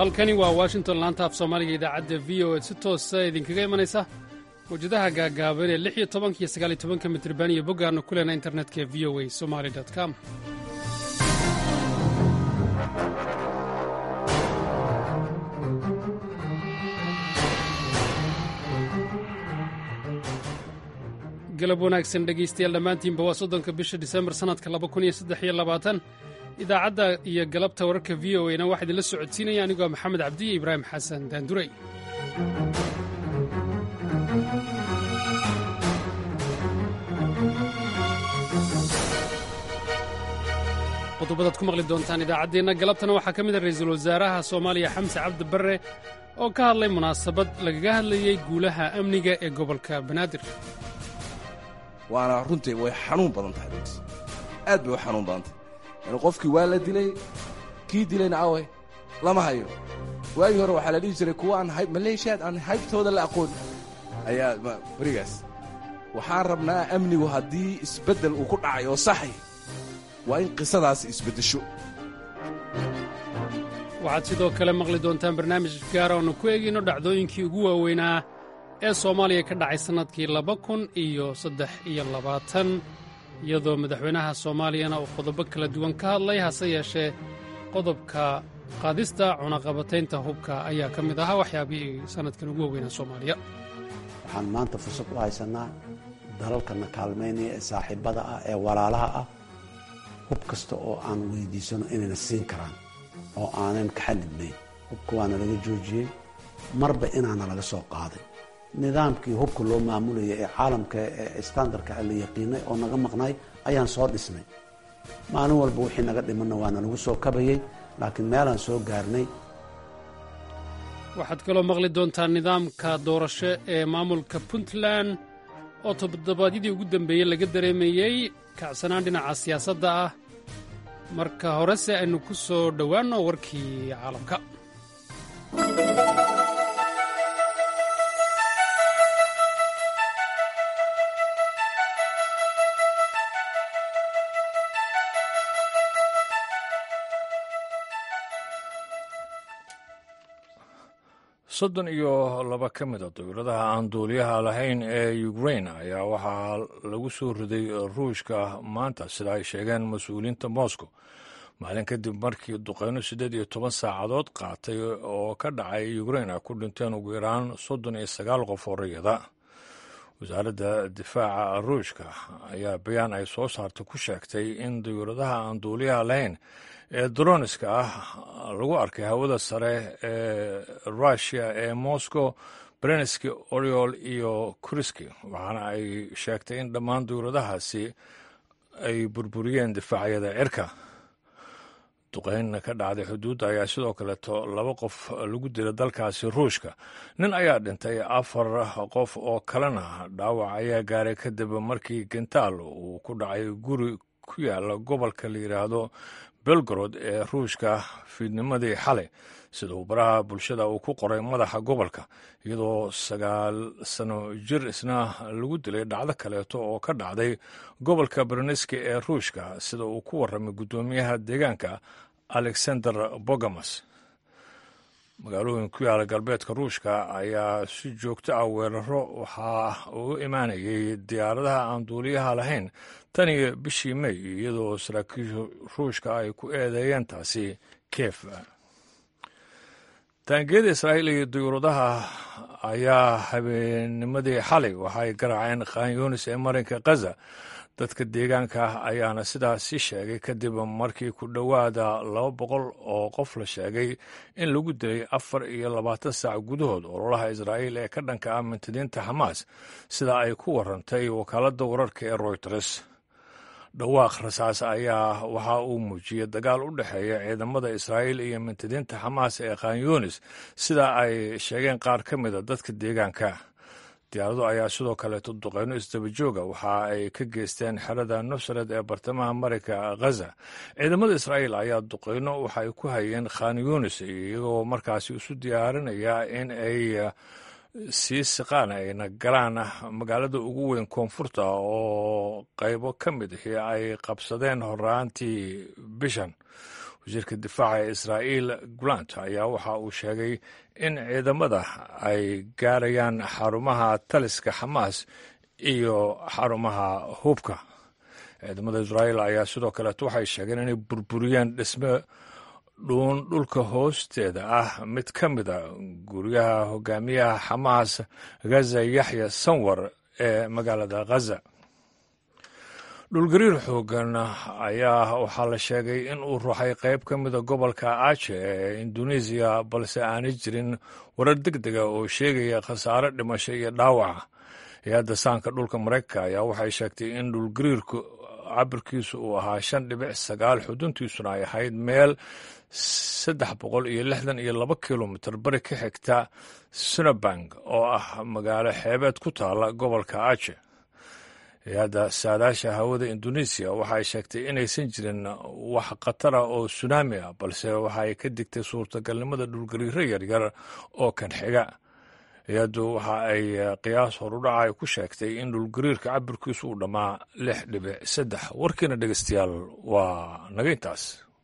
halkani waa washington laanta af soomaaliga idaacadda v o e si toosa idinkaga imanaysa mawjadaha gaagaaban ee lix iyo tobanka iyo sagaal iyo tobanka mitriban iyo boggaannu ku lehna internetka v o a somali com galab wanaagsan dhegaystayaal dhammaantiinba waa soddonka bisha disembar sannadka laba kun iyo saddex iyo labaatan idaacadda iyo galabta wararka v o e na waxaa idinla socodsiinaya anigoo maxamed cabdiyo ibraahim xasan daanduray qodobadaad ku maqli doontaan idaacaddeenna galabtana waxaa ka mid a ra'iisul wasaaraha soomaaliya xamse cabdi barre oo ka hadlay munaasabad lagaga hadlayey guulaha amniga ee gobolka banaadir waana runtii way xanuun badan tahay runtii aad bay u xanuun badan tahay yani qofkii waa la dilay kii dilayna awe lama hayo waagii hore waxaa la dhihi jiray kuwa aan maleeshiyaad aan haybtooda la aqoon ayaa berigaas waxaan rabnaa amnigu haddii isbeddel uu ku dhacay oo saxay waa in qisadaas isbeddesho waxaad sidoo kale maqli doontaan barnaamij gaara oonu ku eegayno dhacdooyinkii ugu waaweynaa ee soomaaliya ka dhacay sannadkii laba kun iyo saddex iyo labaatan iyadoo madaxweynaha soomaaliyana uu qodobo kala duwan ka hadlay hase yeeshee qodobka qaadista cunaqabataynta hubka ayaa ka mid ahaa waxyaabihii sannadkan ugu waaweynaa soomaaliya waxaan maanta fursad u haysanaa dalalkana kaalmaynaya ee saaxiibbada ah ee walaalaha ah hub kasta oo aan weydiisano inayna siin karaan oo aanan ka xadidnayn hubka waana laga joojiyey marba inaana laga soo qaaday nidaamkii hubka loo maamulaya ee caalamka ee standardka la yaqiinay oo naga maqnay ayaan soo dhisnay maalin walba wixii naga dhimanna waana lagu soo kabayey laakiin meelaan soo gaarnay waxaad kaloo maqli doontaa nidaamka doorasho ee maamulka puntland oo toddobaadyadii ugu dambeeyey laga dareemayey kacsanaan dhinaca siyaasadda ah marka horese aynu ku soo dhowaanno warkii caalamka soddon iyo laba ka mid a dawladaha aan duuliyaha lahayn ee ukrain ayaa waxaa lagu soo riday ruushka maanta sida ay sheegeen mas-uuliyiinta moscow maalin kadib markii duqeyno siddeed iyo toban saacadood qaatay oo ka dhacay ukrain ay ku dhinteen ugu yaraan soddon iyo sagaal qof oo rayada wasaaradda difaaca ruushka ayaa bayaan ay soo saartay ku sheegtay in dawladaha aan duuliyaha lahayn ee droniska ah lagu arkay hawada sare ee rushia ee moscow berenski oriol iyo kuriski waxaana ay sheegtay in dhammaan dowladahaasi ay burburiyeen difaacyada cirka duqeyn ka dhacday xuduudda ayaa sidoo kaleeto laba qof lagu dila dalkaasi ruushka nin ayaa dhintay afar qof oo kalena dhaawac ayaa gaaray kadib markii gentaal uu ku dhacay guri ku yaala gobolka la yidhaahdo belgorod ee ruushka fiidnimadii xalay sida uu baraha bulshada uu ku qoray madaxa gobolka iyadoo sagaal sano jir isna lagu dilay dhacdo kaleeto oo ka dhacday gobolka berneski ee ruushka sida uu ku warramay guddoomiyaha deegaanka alexander bogamas magaalooyin ku yaala galbeedka ruushka ayaa si joogto ah weeraro waxaa uu imaanayay diyaaradaha aan duuliyaha lahayn tan iyo bishii may iyadoo saraakiisha ruushka ay ku eedeeyeen taasi kiev taangiyada israa'iil iyo diyuuradaha ayaa habeennimadii xalay waxay garaaceen khanyunis ee marinka khaza dadka deegaanka ayaana sidaasi sheegay kadib markii ku dhowaada laba boqol oo qof la sheegay in lagu dilay afar iyo labaatan saac gudahood ololaha israa'iil ee ka dhanka ah mintidiinta xamaas sida ay ku warantay wakaaladda wararka ee royters dhawaaq rasaas ayaa waxa uu muujiyey dagaal u dhexeeya ciidamada israa'iil iyo mintidiinta xamaas ee khanyunis sida ay sheegeen qaar ka mida dadka deegaanka diyaaradu ayaa sidoo kaleeto duqeyno isdabajooga waxa ay ka geysteen xerada nusred ee bartamaha marinka khaza ciidamada israa'iil ayaa duqeyno waxa ay ku hayeen khan yunis iyagoo markaasi isu diyaarinaya in ay sii siqaan ayna galaan magaalada ugu weyn koonfurta oo qaybo ka mid ahi ay qabsadeen horaantii bishan wasiirka difaaca ee israa'iil gulant ayaa waxa uu sheegay in ciidamada ay gaarayaan xarumaha taliska xamaas iyo xarumaha hubka ciidamada israa'iil ayaa sidoo kaleeto waxay sheegeen inay burburiyeen dhisme dhuun dhulka hoosteeda ah mid ka mid a guryaha hogaamiyaha xamaas ghaza yaxya sanwar ee magaalada ghaza dhulgariir xoogan ayaa waxaa la sheegay in uu ruuxay qayb ka mida gobolka aje ee induneisiya balse aanay jirin warar deg dega oo sheegaya khasaare dhimasho iyo dhaawaca hay-adda saanka dhulka maraykanka ayaa waxay sheegtay in dhulgariirku cabirkiisu uu ahaa shan dhibic sagaal xuduntiisuna ay ahayd meel saddex boqol iyo lixdan iyo laba kilomitir bari ka xigta sunabang oo ah magaalo xeebeed ku taala gobolka aje hay-adda saadaasha hawada induneisiya waxay sheegtay inaysan jirin wax khatara oo sunaami ah balse waxay ka digtay suurtagalnimada dhulgariiro yaryar oo kan xiga hay-addu waxa ay qiyaas horudhaca ku sheegtay in dhulgariirka cabirkiisu uu dhammaa lix dhibic saddex warkiina dhegeystayaal waa naga intaas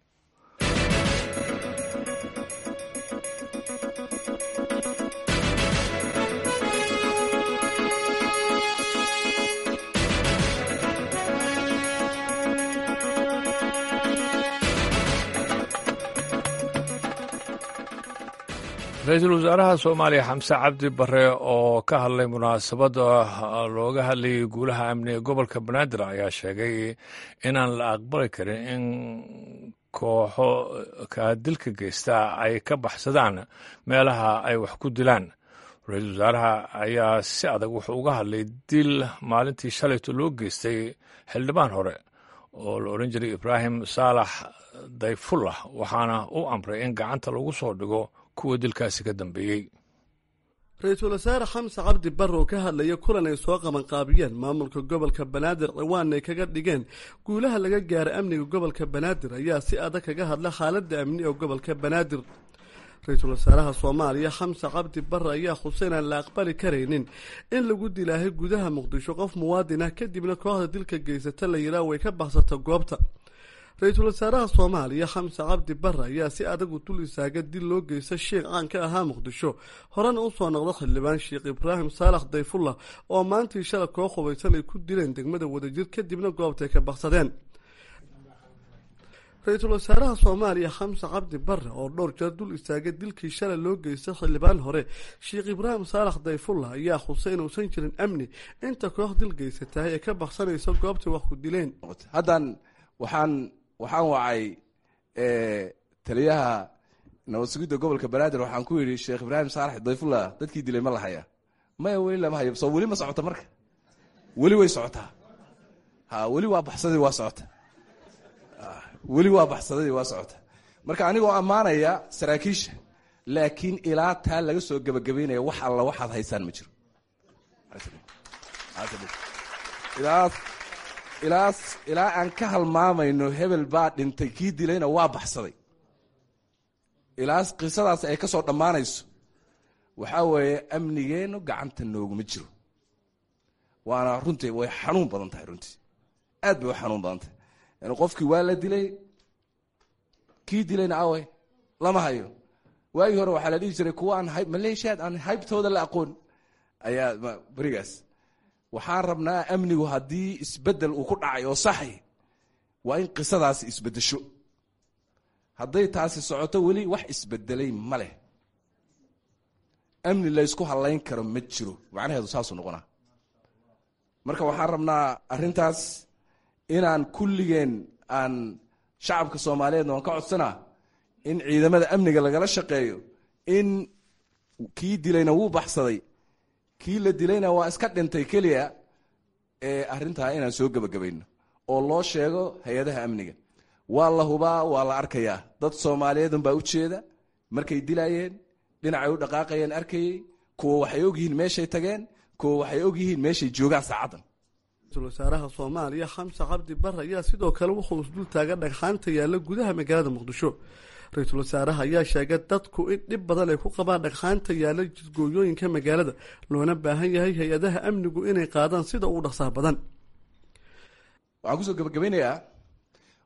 ra-iisul wasaaraha soomaaliya xamse cabdi bare oo ka hadlay munaasabadda looga hadlayay guulaha amniga gobolka banaadir ayaa sheegay inaan la aqbali karin in kooxo kaadilka geysta ay ka baxsadaan meelaha ay wax ku dilaan ra-iisul wasaaraha ayaa si adag wuxuu uga hadlay dil maalintii shalayto loo geystay xildhibaan hore oo la odhan jiray ibraahim saalax dayfullah waxaana u amray in gacanta lagu soo dhigo kuwa dilkaasi ka dambeeyey ra-iisul wasaare xamse cabdi barre oo ka hadlaya kulan ay soo qabanqaabiyeen maamulka gobolka banaadir ciwaan ay kaga dhigeen guulaha laga gaaray amniga gobolka banaadir ayaa si adag kaga hadla xaaladda amni ee gobolka banaadir ra-iisul wasaaraha soomaaliya xamse cabdi barre ayaa xuseen aan la aqbali karaynin in lagu dilaahay gudaha muqdisho qof muwaadin ah kadibna kooxda dilka geysata la yidhaah way ka baxsata goobta ra-iisul wasaaraha soomaaliya xamse cabdi barre ayaa si adag u dul istaaga dil loo geysta sheikh caan ka ahaa muqdisho horena usoo noqda xildhibaan sheekh ibraahim saalax dayfullah oo maantii shala koo hubaysan ay ku dileen degmada wadajir kadibna goobtay ka baksadeen ra-iisul wasaaraha soomaaliya xamse cabdi barre oo dhowr jeer dul istaaga dilkii shalay loo geystay xildhibaan hore sheekh ibraahim saalax dayfullah ayaa xusay inuusan jirin amni inta koox dil geysatahay ee ka baksanaysa goobtay wax ku dileen haddan waxaan waxaan wacay taliyaha nabad sugidda gobolka banaadir waxaan ku yidhi sheekh ibraahim saalax dayfullah dadkii dilay ma la haya maya weli lama hayo soo weli ma socota marka weli way socotaa ha weli waa baxsadii waa socota weli waa baxsadadii waa socota marka anigoo ammaanaya saraakiisha laakiin ilaa taa laga soo gebagabaynaya wax alla waxaad haysaan ma jiro ilaa ilaa ilaa aan ka halmaamayno hebel baa dhintay kii dilayna waa baxsaday ilaa qisadaas ay ka soo dhammaanayso waxaa weeye amnigeennu gacanta nooguma jiro waana runtii way xanuun badan tahay runtii aad bay u xanuun badan tahay yani qofkii waa la dilay kii dilayna awe lama hayo waagii hore waxaa la dhihi jiray kuwa aan maleeshiyaad aan haybtooda la aqoon ayaa berigaas waxaan rabnaa amnigu haddii isbedel uu ku dhacay oo saxay waa in qisadaasi isbedesho hadday taasi socoto weli wax isbedelay ma leh amni laysku hallayn karo ma jiro macnaheedu saasuu noqonaa marka waxaan rabnaa arrintaas inaan kulligeen aan shacabka soomaaliyeedna waan ka codsanaa in ciidamada amniga lagala shaqeeyo in kii dilayna wuu baxsaday kii la dilayna waa iska dhintay keliya ee arrintaa inaan soo gebagabayno oo loo sheego hay-adaha amniga waa la hubaa waa la arkayaa dad soomaaliyeed unbaa u jeeda markay dilayeen dhinacay u dhaqaaqayeen arkayey kuwa waxay ogyihiin meeshay tageen kuwa waxay ogyihiin meeshay joogaan saacaddan ra-iisul wasaaraha soomaaliya xamse cabdi barre ayaa sidoo kale wuxuu isdul taaga dhagxaanta yaalla gudaha magaalada muqdisho ra-iisul wasaaraha ayaa sheegay dadku in dhib badan ay ku qabaan dhagxaanta yaalla jidgooyooyinka magaalada loona baahan yahay hay-adaha amnigu inay qaadaan sida ugu dhaqsaha badan waxaan kusoo gebagabaynayaa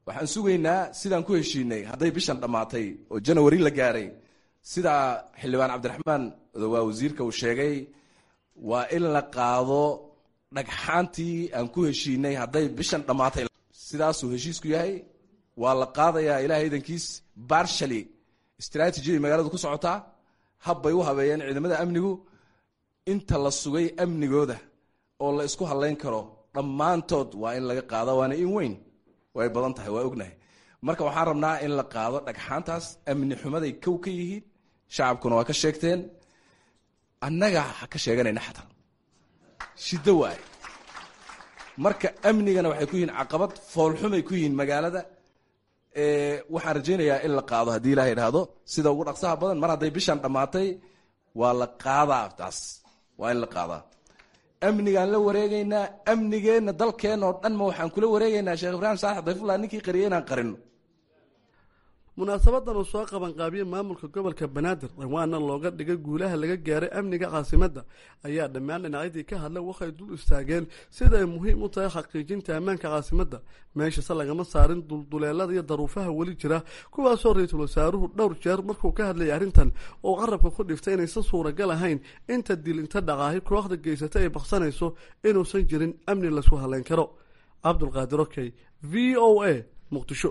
waxaan sugaynaa sidaan ku heshiinay hadday bishan dhammaatay oo janawari la gaaray sidaa xildhibaan cabdiraxmaan waa wasiirka uu sheegay waa in la qaado dhagxaantii aan ku heshiinay hadday bishan dhammaatay sidaasuu heshiisku yahay waa la qaadayaa ilahay idankiis barshally strategiday magaaladu ku socotaa habbay u habeeyeen ciidamada amnigu inta la sugay amnigooda oo la isku hadlayn karo dhammaantood waa in laga qaada waana in weyn way badan tahay waa ognahay marka waxaan rabnaa in la qaado dhagxaantaas amni xumaday kow ka yihiin shacabkuna waa ka sheegteen annaga ka sheeganayna xataa shiddo waaye marka amnigana waxay ku yihiin caqabad foolxumay ku yihiin magaalada waxaan rajaynayaa in la qaado haddii ilaha idhaahdo sida ugu dhaqsaha badan mar hadday bishan dhammaatay waa la qaadaa taas waa in la qaadaa amnigaan la wareegaynaa amnigeenna dalkeenna oo dhan ma waxaan kula wareegaynaa sheekh ibraahim saalax dayfullah ninkii qariyay inaan qarino munaasabadan uu soo qabanqaabiyey maamulka gobolka banaadir dhawaana looga dhigay guulaha laga gaaray amniga caasimadda ayaa dhammaan dhinacyadii ka hadlay waxay dul istaageen sida ay muhiim u tahay xaqiijinta ammaanka caasimadda meeshase lagama saarin dulduleelada iyo daruufaha weli jira kuwaasoo ra-iisul wasaaruhu dhowr jeer markuu ka hadlayay arrintan oo qarabka ku dhiftay inaysan suuragal ahayn inta dil inta dhaqaahi kooxda geysata ay baqsanayso inuusan jirin amni laysku haleyn karo cabdulqaadir okey v o a muqdisho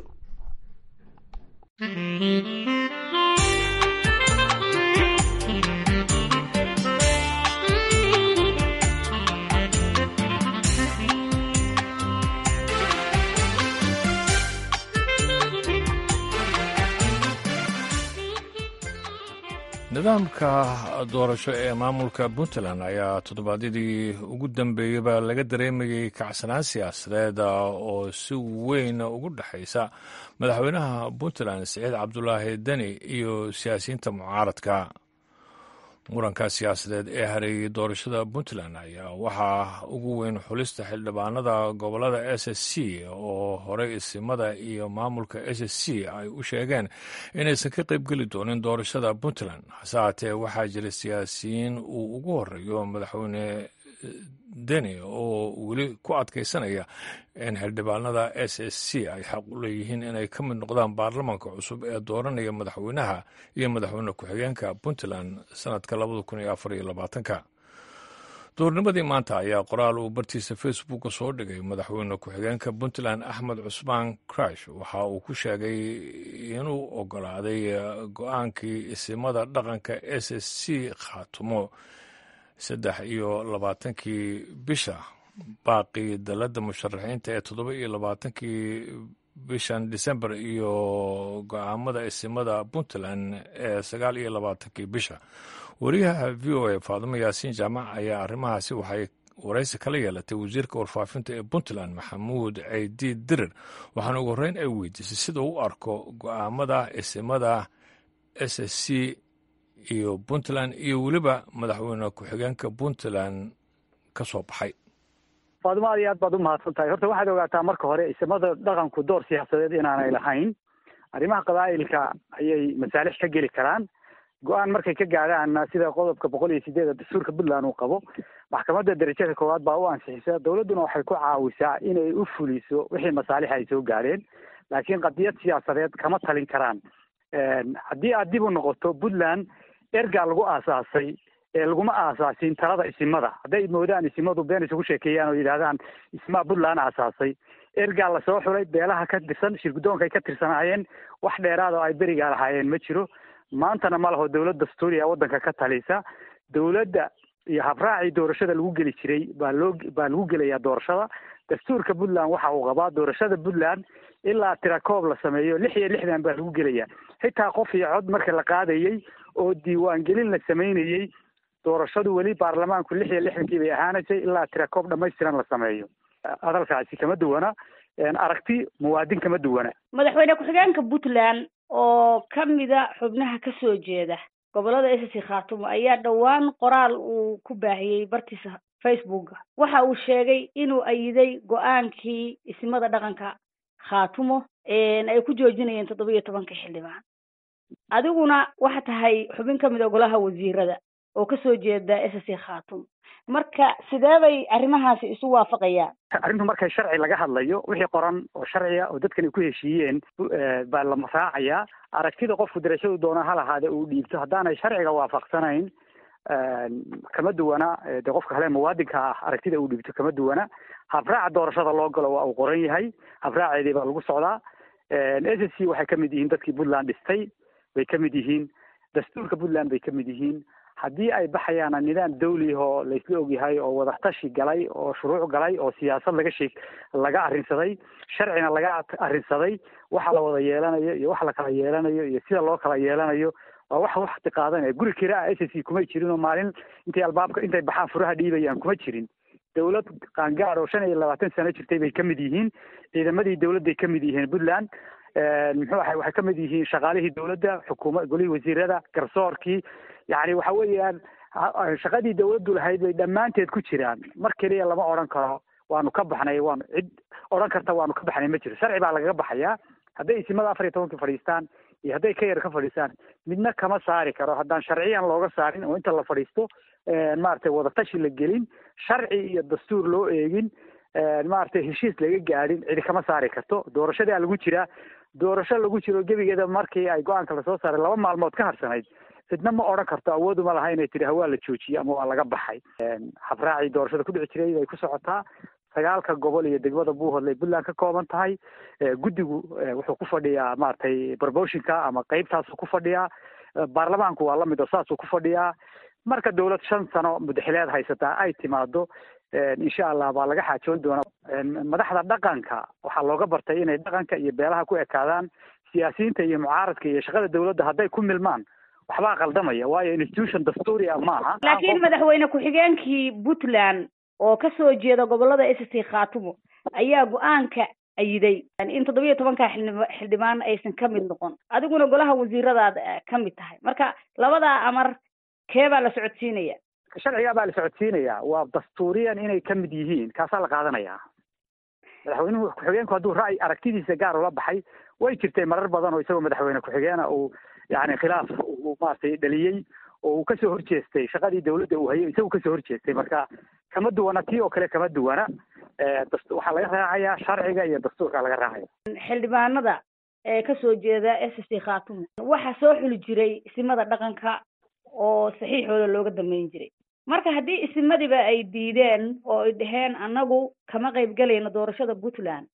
nidaamka doorasho ee maamulka puntland ayaa toddobaadyadii ugu dambeeyeyba laga dareemayey kacsanaan siyaasadeed oo si weyn ugu dhexaysa madaxweynaha puntland siciid cabdulaahi deni iyo siyaasiyiinta mucaaradka muranka siyaasadeed ee hareeyey doorashada puntland ayaa waxaa ugu weyn xulista xildhibaanada gobolada s s c oo horey isimada iyo maamulka s s c ay u sheegeen inaysan ka qaybgeli doonin doorashada puntland hase haatee waxaa jira siyaasiyiin uu ugu horeeyo madaxweyne deni oo weli ku adkaysanaya in xildhibaanada s s c ay xaq u leeyihiin inay ka mid noqdaan baarlamaanka cusub ee dooranaya madaxweynaha iyo madaxweyne ku-xigeenka puntland sanadka labada kun iyo afar iyo labaatanka doornimadii maanta ayaa qoraal uu bartiisa facebooka soo dhigay madaxweyne ku-xigeenka puntland axmed cusmaan crash waxa uu ku sheegay inuu ogolaaday go-aankii isimada dhaqanka s s c khaatumo saddex iyo labaatankii bisha baaqii dalladda musharaxiinta ee toddoba iyo labaatankii bishan december iyo go-aamada isimada puntland ee sagaal iyo labaatankii bisha wariyaha v o a faadimo yaasiin jaamac ayaa arrimahaasi waxay waraysi kala yeelatay wasiirka warfaafinta ee puntland maxamuud ceydi dirir waxaana ugu horreyn ay weydiisay sida u arko go-aamada isimada s s c iyo puntland iyo weliba madaxweyne ku-xigeenka puntland ka soo baxay faadimo aad iyo aad baad u mahadsan tahay horta waxaad ogaataa marka hore isimada dhaqanku door siyaasadeed inaanay lahayn arrimaha qabaa'ilka ayay masaalix ka geli karaan go-aan markay ka gaadhaanna sida qodobka boqol iyo sideeda dastuurka puntland uu qabo maxkamadda darajada koowaad baa u ansixisa dowladduna waxay ku caawisaa inay u fuliso wixii masaalix ay soo gaadheen laakiin qadiyad siyaasadeed kama talin karaan haddii aad dib u noqoto puntland ergaa lagu aasaasay ee laguma aasaasin talada isimada hadday moodaan isimadu been isugu sheekeeyaan oo yidhaahdaan ismaa puntland aasaasay ergaa lasoo xulay beelaha ka tirsan shirgudoonkay ka tirsanaayeen wax dheeraad oo ay berigaa lahaayeen ma jiro maantana ma laho dowlad dastuuriya waddanka ka talisa dowladda iyo habraacii doorashada lagu geli jiray baa loo baa lagu gelayaa doorashada dastuurka puntland waxa uu qabaa doorashada puntland ilaa tirakoob la sameeyo lix iyo lixdan baa lagu gelayaa xitaa qof iyo cod marka la qaadayey oo diiwaangelin la samaynayey doorashadu weli baarlamaanku lix iyo lixdankii bay ahaanaysay ilaa tirakoob dhamaystiran la sameeyo hadalkaasi kama duwana aragti muwaadin kama duwana madaxweyne ku-xigeenka puntland oo ka mida xubnaha ka soo jeeda gobolada s c khaatumo ayaa dhowaan qoraal uu ku baahiyey bartiisa facebooka waxa uu sheegay inuu ayiday go-aankii ismada dhaqanka khaatumo ay ku joojinayeen toddoba iyo tobanka xildhibaan adiguna waxa tahay xubin ka mid a golaha wasiirada oo kasoo jeeda s c khaatumo marka sidee bay arrimahaasi isu waafaqayaan arrintu markay sharci laga hadlayo wixii qoran oo sharciga oo dadkan ay ku heshiiyeen baa lama raacayaa aragtida qofku darashadu doona ha lahaade uu dhiibto haddaanay sharciga waafaqsanayn kama duwana de qofka kale muwaadinka ah aragtida uu dhiibto kama duwana habraaca doorashada loo galo waa uu qoran yahay habraaceedii baa lagu socdaa s s c waxay kamid yihiin dadkii puntland dhistay bay kamid yihiin dastuurka puntland bay kamid yihiin haddii ay baxayaana nidaam dawliyahoo laysla ogyahay oo wadatashi galay oo shuruuc galay oo siyaasad laga sheeg laga arrinsaday sharcina laga arrinsaday waxa la wada yeelanayo iyo waxa la kala yeelanayo iyo sida loo kala yeelanayo waa wax wakti qaadanaya guri kira ah s s c kumay jirin oo maalin intay albaabka intay baxaan furaha dhiibayaan kuma jirin dawlad qaangaad oo shan iyo labaatan sano jirtay bay kamid yihiin ciidamadii dawladday kamid yihiin puntland muxuu ahay waxay kamid yihiin shaqaalihii dawladda xukuuma golihii wasiirada garsoorkii yani waxa weeyaan shaqadii dawladdu lahayd bay dhammaanteed ku jiraan mar keliya lama odhan karo waanu ka baxnay waanu cid odhan karta waanu ka baxnay ma jiro sharci baa lagaga baxayaa hadday isimada afar iyo tobankii fadhiistaan iyo hadday ka yar ka fadhiistaan midna kama saari karo haddaan sharciyan looga saarin oo inta la fadhiisto maaragtay wadatashi la gelin sharci iyo dastuur loo eegin maaragtay heshiis laga gaadhin cidi kama saari karto doorashadaa lagu jiraa doorasho lagu jiro gebigeeda markii ay go-aanka lasoo saaray laba maalmood ka harsanayd cidna ma odhan karto awooduma laha inay tidhi hawaa la joojiyey ama waa laga baxay habraacii doorashada ku dhici jiray bay ku socotaa sagaalka gobol iyo degmada buuhoodle puntland ka kooban tahay guddigu wuxuu ku fadhiyaa maaragtay promotionka ama qeybtaasuu ku fadhiyaa baarlamaanku waa lamid oo saasuu ku fadhiyaa marka dawlad shan sano mudaxileed haysataa ay timaado insha allah baa laga xaajoon doonaa madaxda dhaqanka waxaa looga bartay inay dhaqanka iyo beelaha ku ekaadaan siyaasiyiinta iyo mucaaradka iyo shaqada dawladda hadday ku milmaan waxbaa qaldamaya waayo institution dastuuri ah maaha laakiin madaxweyne ku-xigeenkii puntland oo kasoo jeeda gobolada s c khaatumo ayaa go-aanka ayiday in toddoba iyo tobanka xildhibaan aysan ka mid noqon adiguna golaha wasiiradaad ka mid tahay marka labadaa amar kee baa la socodsiinaya sharcigaa baa la socodsiinaya waa dastuuriyan inay ka mid yihiin kaasaa la qaadanayaa madaxweynuhu ku-xigeenku hadduu ra'y aragtidiisa gaar ula baxay way jirtay marar badan oo isagoo madaxweyne ku-xigeena uu yani khilaaf uu maaragtay dhaliyey oo uu kasoo horjeestay shaqadii dawladda uu hayay isagu kasoo horjeestay marka kama duwana tii oo kale kama duwana waxaa laga raacayaa sharciga iyo dastuurka laga raacaya xildhibaanada ee kasoo jeeda s c khaatumo waxaa soo xuli jiray isimada dhaqanka oo saxiixooda looga dambeyn jiray marka haddii isimadiba ay diideen oo ay dhaheen annagu kama qayb galayno doorashada puntland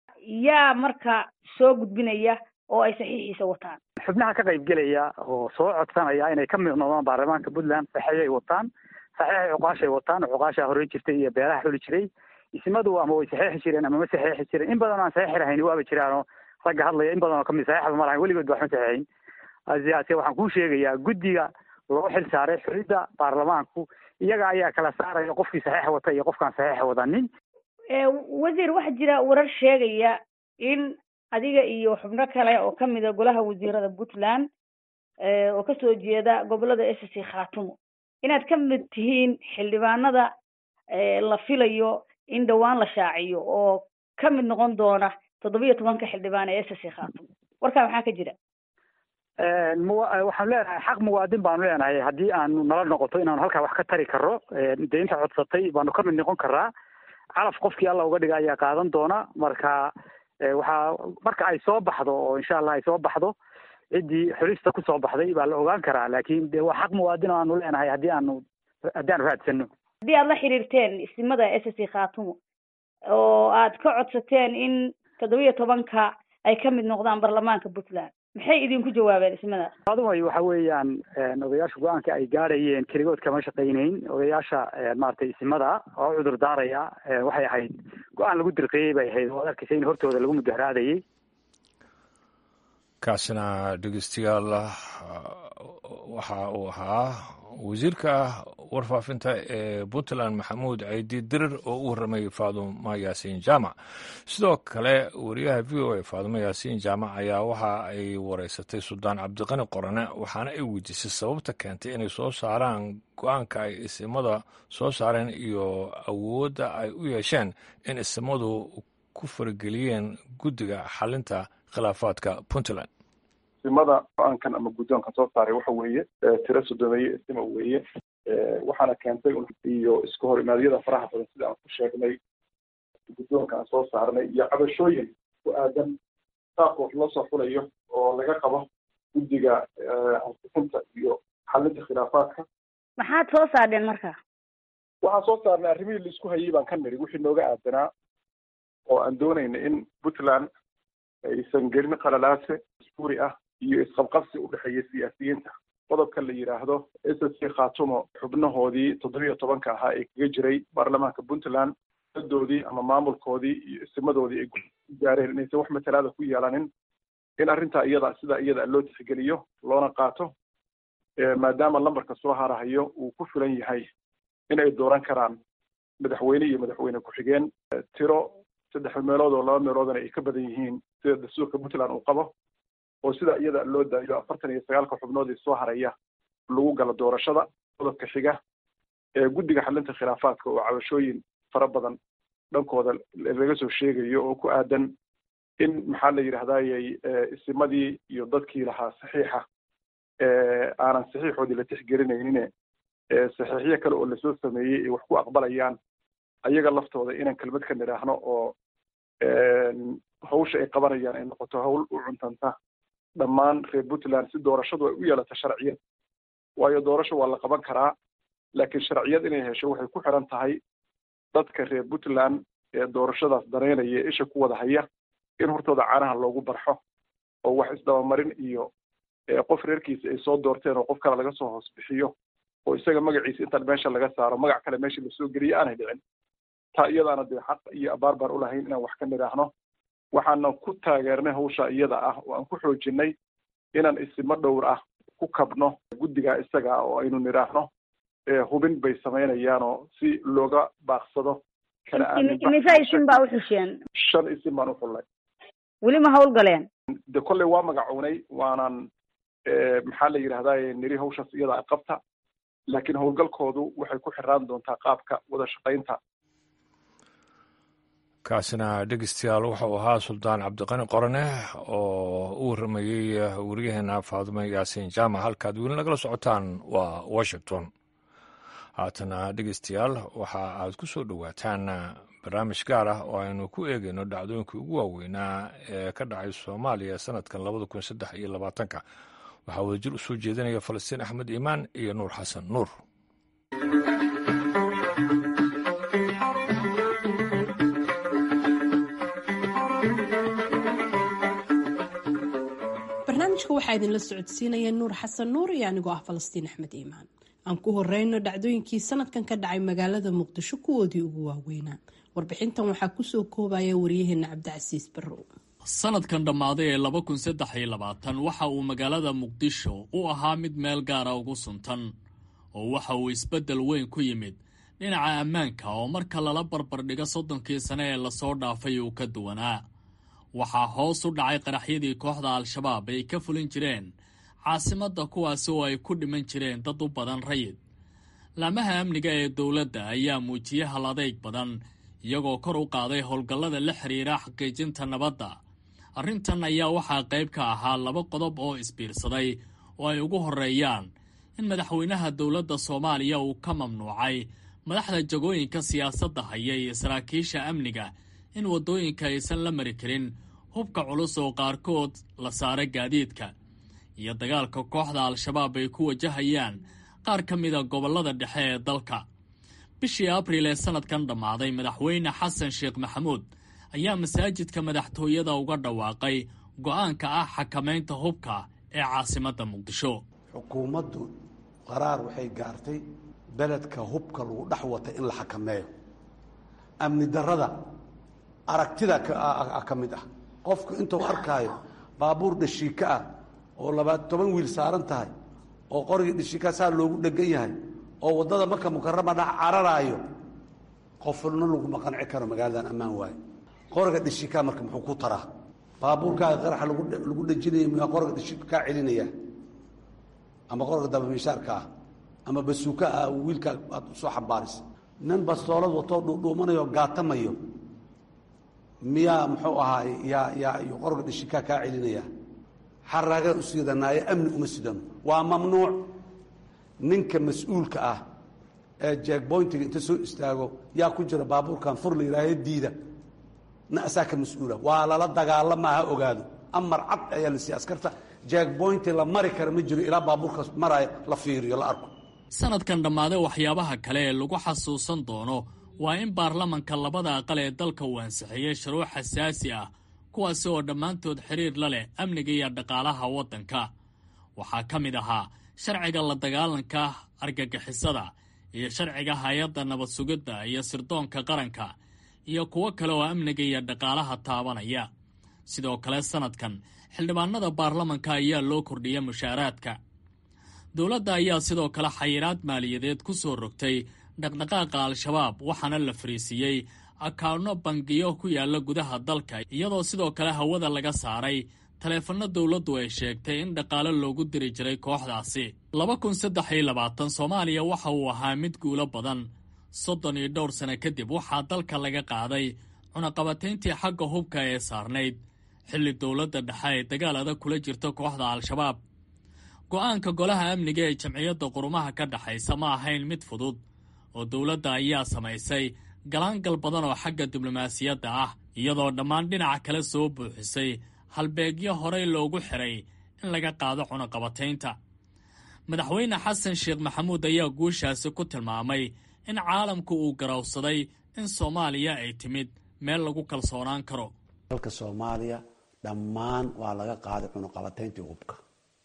yaa marka soo gudbinaya oo ay saxiixiisa wataan xubnaha ka qayb gelaya oo soo codsanaya inay ka mid noqdaan baarlamaanka puntland saxeexay wataan saxeexay cuqaashay wataan cuqaashaa horey jirtay iyo beelaha xuli jiray isimadu ama way saxeexi jireen ama ma saxeexi jireen in badan oo aan saxeexi lahayn waaba jiraanoo ragga hadlaya in badan oo kamid saxeexba ma lahayn weligood ba wax ma saxeexin asiyaase waxaan kuu sheegayaa guddiga loo xil saaray xulidda baarlamaanku iyaga ayaa kala saaraya qofkii saxeex wata iyo qofkaan saxeex wadanin wasiir waxaa jira warar sheegaya in adiga iyo xubno kale oo kamida golaha wasiirada puntland oo kasoo jeeda gobolada s c khaatumo inaad ka mid tihiin xildhibaanada la filayo in dhawaan la shaaciyo oo ka mid noqon doona toddoba iyo tobanka xildhibaan ee s c khaatumo warkaa maxaa ka jira waxaanu leenahay xaq muwaadin baanu leenahay haddii aanu nala noqoto inaanu halkaa wax ka tari karo dee inta codsatay baanu ka mid noqon karaa calaf qofkii alla uga dhiga ayaa qaadan doona marka waxaa marka ay soo baxdo oo insha allah ay soo baxdo ciddii xulista kusoo baxday baa la ogaan karaa laakin de waa xaq muwaadin oo aanu leenahay haddii aanu haddii aanu raadsano haddii aad la xiriirteen isimada s c khaatumo oo aad ka codsateen in toddoba iyo tobanka ay ka mid noqdaan baarlamaanka puntland maxay idinku jawaabeen ismadaas adumay waxa weeyaan odayaasha go-aanka ay gaadhayeen keligood kama shaqaynayn odayaasha maaragtay isimada oo cudur daaraya waxay ahayd go-aan lagu dirqiyey bay ahayd oo ad arkaysa in hortooda lagu mudaharaadayay kaasina dhegeystayaal waxa uu ahaa wasiirka warfaafinta ee puntland maxamuud caydi dirir oo u warramay faadumo yaasiin jaamac sidoo kale wariyaha v o a faadumo yaasiin jaamac ayaa waxa ay wareysatay suldaan cabdiqani qorane waxaana ay weydiisay sababta keentay inay soo saaraan go-aanka ay isimada soo saareen iyo awoodda ay u yeesheen in isimadu ku farageliyeen guddiga xalinta khilaafaadka puntland isimada go-aankan ama guddoonkan soo saaray waxa weeye tiro sodomeeye isima weeye waxaana keentay iyo iska hor imaadyada faraha badan sida aan ku sheegnay guddoonka aan soo saarnay iyo cabashooyin ku aadan qaabka wax loo soo fulayo oo laga qabo guddiga ansixinta iyo xalinta khilaafaadka maxaad soo saardheen marka waxaan soo saarnay arrimihii laisku hayay baan ka niri wixii nooga aadanaa oo aan doonayna in puntland aysan gelin qalalaase isbuuri ah iyo isqabqabsi u dhexeeya siyaasiyiinta qodobka la yidhaahdo s s c khatumo xubnahoodii toddobiyo tobanka ahaa ee kaga jiray baarlamaanka puntland doodii ama maamulkoodii iyo isimadoodii ay gaareen inaysan wax matalaada ku yeelanin in arrintaa iyada sidaa iyada loo tixgeliyo loona qaato maadaama lambarka soo harahayo uu ku filan yahay in ay dooran karaan madaxweyne iyo madaxweyne ku-xigeen tiro saddex meelood oo laba meeloodana ay ka badan yihiin sida dastuurka puntland uu qabo oo sidaa iyada loo daayo afartan iyo sagaalka xubnood ee soo haraya lagu galo doorashada qodobka xiga ee guddiga xalinta khilaafaadka oo cabashooyin fara badan dhankooda laga soo sheegayo oo ku aadan in maxaa la yidhahdayey isimadii iyo dadkii lahaa saxiixa aanan saxiixoodii la tixgelinaynin saxiixyo kale oo lasoo sameeyey ay wax ku aqbalayaan ayaga laftooda inaan kelmad ka nidhaahno oo hawsha ay qabanayaan ay noqoto hawl u cuntanta dhammaan reer puntland si doorashadu ay u yeelato sharciyad waayo doorasho waa la qaban karaa laakiin sharciyad inay hesho waxay ku xiran tahay dadka reer puntland ee doorashadaas dareynaya ee isha ku wada haya in hortooda caanaha loogu barxo oo wax isdabamarin iyo qof reerkiisa ay soo doorteen oo qof kale laga soo hoos bixiyo oo isaga magaciisa intaan meesha laga saaro magac kale meesha lasoo geliyo aanay dhicin taa iyadaana dee xaq iyo abaar baan ulahayn inaan wax ka nidhaahno waxaana ku taageernay hawsha iyada ah oo aan ku xoojinay inaan isimo dhowr ah ku kabno guddigaa isaga ah oo aynu nidhaahno hubin bay samaynayaanoo si looga baaqsado kala imise isim baa uxusheen shan isim baan uxullay weli ma hawlgaleen de kolley waa magacownay waanaan maxaa la yidhahdaye niri hawshaas iyada qabta laakiin howlgalkoodu waxay ku xiraan doontaa qaabka wada shaqaynta kaasina dhegeystayaal wuxuu ahaa suldaan cabdiqani qorane oo u warramayey wariyaheena faadumo yaasiin jaamac halkaad weli nagala socotaan waa washington haatana dhegeystayaal waxa aad ku soo dhowaataan barnaamij gaar ah oo aynu ku eegayno dhacdooyinkii ugu waaweynaa ee ka dhacay soomaaliya sanadkan labada kun saddex iyo labaatanka waxaa wadajir u soo jeedinaya falastiin axmed iimaan iyo nuur xasan nuur barnaamijka waxaa idinla socodsiinaya nuur xasan nuur iyo anigoo ah falastiin axmed iimaan aan ku horeyno dhacdooyinkii sanadkan ka dhacay magaalada muqdisho kuwoodii ugu waaweynaa warbixintan waxaa kusoo koobaya waryaheena cabdicasiis barrow sanadkan dhammaaday ee laba kun saddex iyo labaatan waxa uu magaalada muqdisho u ahaa mid meel gaara ugu suntan oo waxa uu isbeddel weyn ku yimid dhinaca ammaanka oo marka lala barbardhigo soddonkii sane ee lasoo dhaafay uu ka duwanaa waxaa hoos u dhacay qaraxyadii kooxda al-shabaab ay ka fulin jireen caasimadda kuwaasi oo ay ku dhiman jireen dad u badan rayid laamaha amniga ee dowladda ayaa muujiyey hal adeyg badan iyagoo kor u qaaday howlgallada la xiriira xaqiijinta nabadda arrintan ayaa waxaa qayb ka ahaa laba qodob oo isbiirsaday oo ay ugu horreeyaan in madaxweynaha dowladda soomaaliya uu ka mamnuucay madaxda jagooyinka siyaasadda haya iyo saraakiisha amniga in waddooyinka aysan la mari karin hubka culus oo qaarkood la saara gaadiidka iyo dagaalka kooxda al-shabaab ay ku wajahayaan qaar ka mida gobollada dhexe ee dalka bishii abriil ee sanadkan dhammaaday madaxweyne xasan sheekh maxamuud ayaa masaajidka madaxtooyada uga dhawaaqay go'aanka ah xakamaynta hubka ee caasimadda muqdisho xukuumaddu qaraar waxay gaartay beledka hubka lagu dhex wata in la xakameeyo amni darrada aragtida ka mid ah qofku intuu arkaayo baabuur dhashiika ah oo labaad toban wiil saaran tahay oo qorigii dhashiika saa loogu dhegan yahay oo waddada marka mukarama dhex cararaayo qofna laguma qanci karo magaaladan ammaan waayo qoriga dhashiikaa marka muxuu ku taraa baabuurkaaga qaraxa lagu dhejinaya miyaa qoriga dhashiika kaa celinaya ama qoriga dabamishaarka ah ama basuuka ah wiilkaa aad usoo xambaarisa nin bastoolad watoo dhuudhuumanayo gaatamayo miyaa muxuu ahaay yaa yaa iyo qoriga dhashiikaa kaa celinaya xaraagaan u siidanaayo amni uma sidano waa mamnuuc ninka mas-uulka ah ee jeegboyntiga inta soo istaago yaa ku jira baabuurkan fur la yidhaahe diida na asaa ka mas-uula waa lala dagaalama ha ogaado amar cad ayaa la siiya askarta jeegboynti la mari kara ma jiro ilaa baabuurkaas maraya la fiiriyo la arko sanadkan dhammaade waxyaabaha kale ee lagu xasuusan doono waa in baarlamanka labada aqal ee dalka uu ansixiyey shuruuc xasaasi ah kuwaasi oo dhammaantood xiriir la leh amniga iyo dhaqaalaha waddanka waxaa ka mid ahaa sharciga la dagaalanka argagixisada iyo sharciga hay-adda nabad sugidda iyo sirdoonka qaranka iyo kuwo kale oo amniga iyo dhaqaalaha taabanaya sidoo kale sannadkan xildhibaanada baarlamanka ayaa loo kordhiya mushaaraadka dowladda ayaa sidoo kale xayiraad maaliyadeed ku soo rogtay dhaqdhaqaaqa al-shabaab waxaana la fariisiiyey akaano bangiyo ku yaalla gudaha dalka iyadoo sidoo kale hawada laga saaray taleefanno dowladdu ay sheegtay in dhaqaale loogu diri jiray kooxdaasi laba kun saddex iyo labaatan soomaaliya waxa uu ahaa mid guulo badan soddon iyo dhowr sano kadib waxaa dalka laga qaaday cunaqabatayntii xagga hubka ee saarnayd xilli dowladda dhexe ay dagaal adag kula jirto kooxda al-shabaab go'aanka golaha amniga ee jamciyadda qurumaha ka dhexaysa ma ahayn mid fudud oo dowladda ayaa samaysay galaangal badan oo xagga diblomaasiyadda ah iyadoo dhammaan dhinaca kale soo buuxisay halbeegyo horey loogu xiray in laga qaado cunaqabataynta madaxweyne xasan sheekh maxamuud ayaa guushaasi ku tilmaamay in caalamku uu garowsaday in soomaaliya ay timid meel lagu kalsoonaan karo dalka soomaaliya dhammaan waa laga qaaday cunaqabatayntii hubka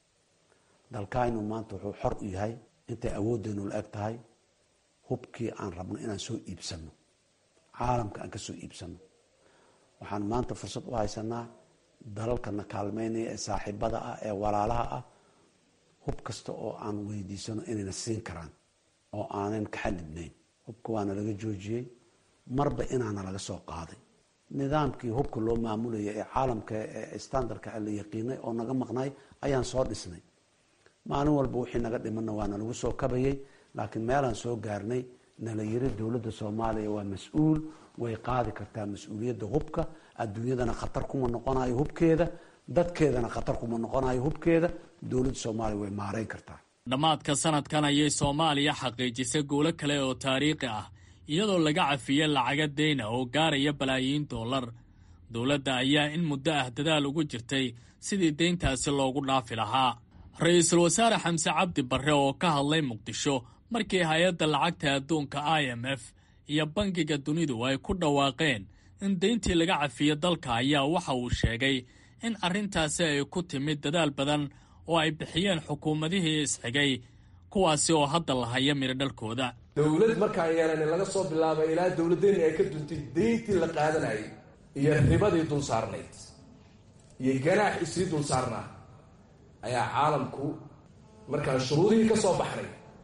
dalkaynu maanta wuxuu xor u yahay intay awooddeenu la eg tahay hubkii aan rabno inaan soo iibsanno caalamka aan ka soo iibsanno waxaan maanta fursad u haysanaa dalalkana kaalmeynaya ee saaxiibada ah ee walaalaha ah hub kasta oo aan weydiisano inayna siin karaan oo aanan ka xadidnayn hubka waana laga joojiyey marba inaana laga soo qaaday nidaamkii hubka loo maamulaya ee caalamka ee standardka la yaqiinay oo naga maqnay ayaan soo dhisnay maalin walba wixii naga dhimanna waana lagu soo kabayay laakiin meelaan soo gaarnay nala yiri dowladda soomaaliya waa mas-uul way qaadi kartaa mas-uuliyadda hubka adduunyadana khatar kuma noqonayo hubkeeda dadkeedana khatar kuma noqonayo hubkeeda dowladda soomaaliya way maareyn kartaa dhammaadka sanadkan ayay soomaaliya xaqiijisay guulo kale oo taariikhi ah iyadoo laga cafiyey lacaga deyna oo gaaraya balaayiin dollar dowladda ayaa in muddo ah dadaal ugu jirtay sidii deyntaasi loogu dhaafi lahaa ra-iisul wasaare xamse cabdi barre oo ka hadlay muqdisho markii hay-adda lacagta adduunka i m f iyo bangiga dunidu ay ku dhawaaqeen in deyntii laga cafiyo dalka ayaa waxa uu sheegay in arrintaasi ay ku timid dadaal badan oo ay bixiyeen xukuumadihii isxigay kuwaasi oo hadda la haya midho dhalkooda dowlad markaan yeelan laga soo bilaabay ilaa dowladdeeni ay ka duntay deyntii la qaadanayay iyo ribadii dul saarnayd iyo ganaaxii sii dul saarnaa ayaa caalamku markaan shuruudihii ka soo baxnay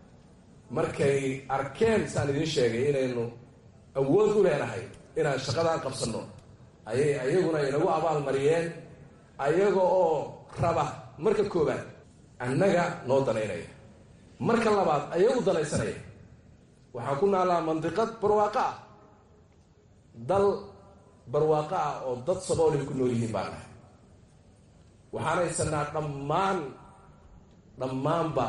markay arkeen saan idiin sheegay inaynu awood u leenahay inaan shaqadaan qabsanno ayay ayaguna inagu abaalmariyeen ayaga oo raba marka koowaad annaga noo danaynaya marka labaad ayagu danaysanaya waxaan ku naallaa mandiqad barwaaqo ah dal barwaaqo ah oo dad saboolay ku nool yihiin baan nahay waxaan haysanaa dhammaan dhammaanba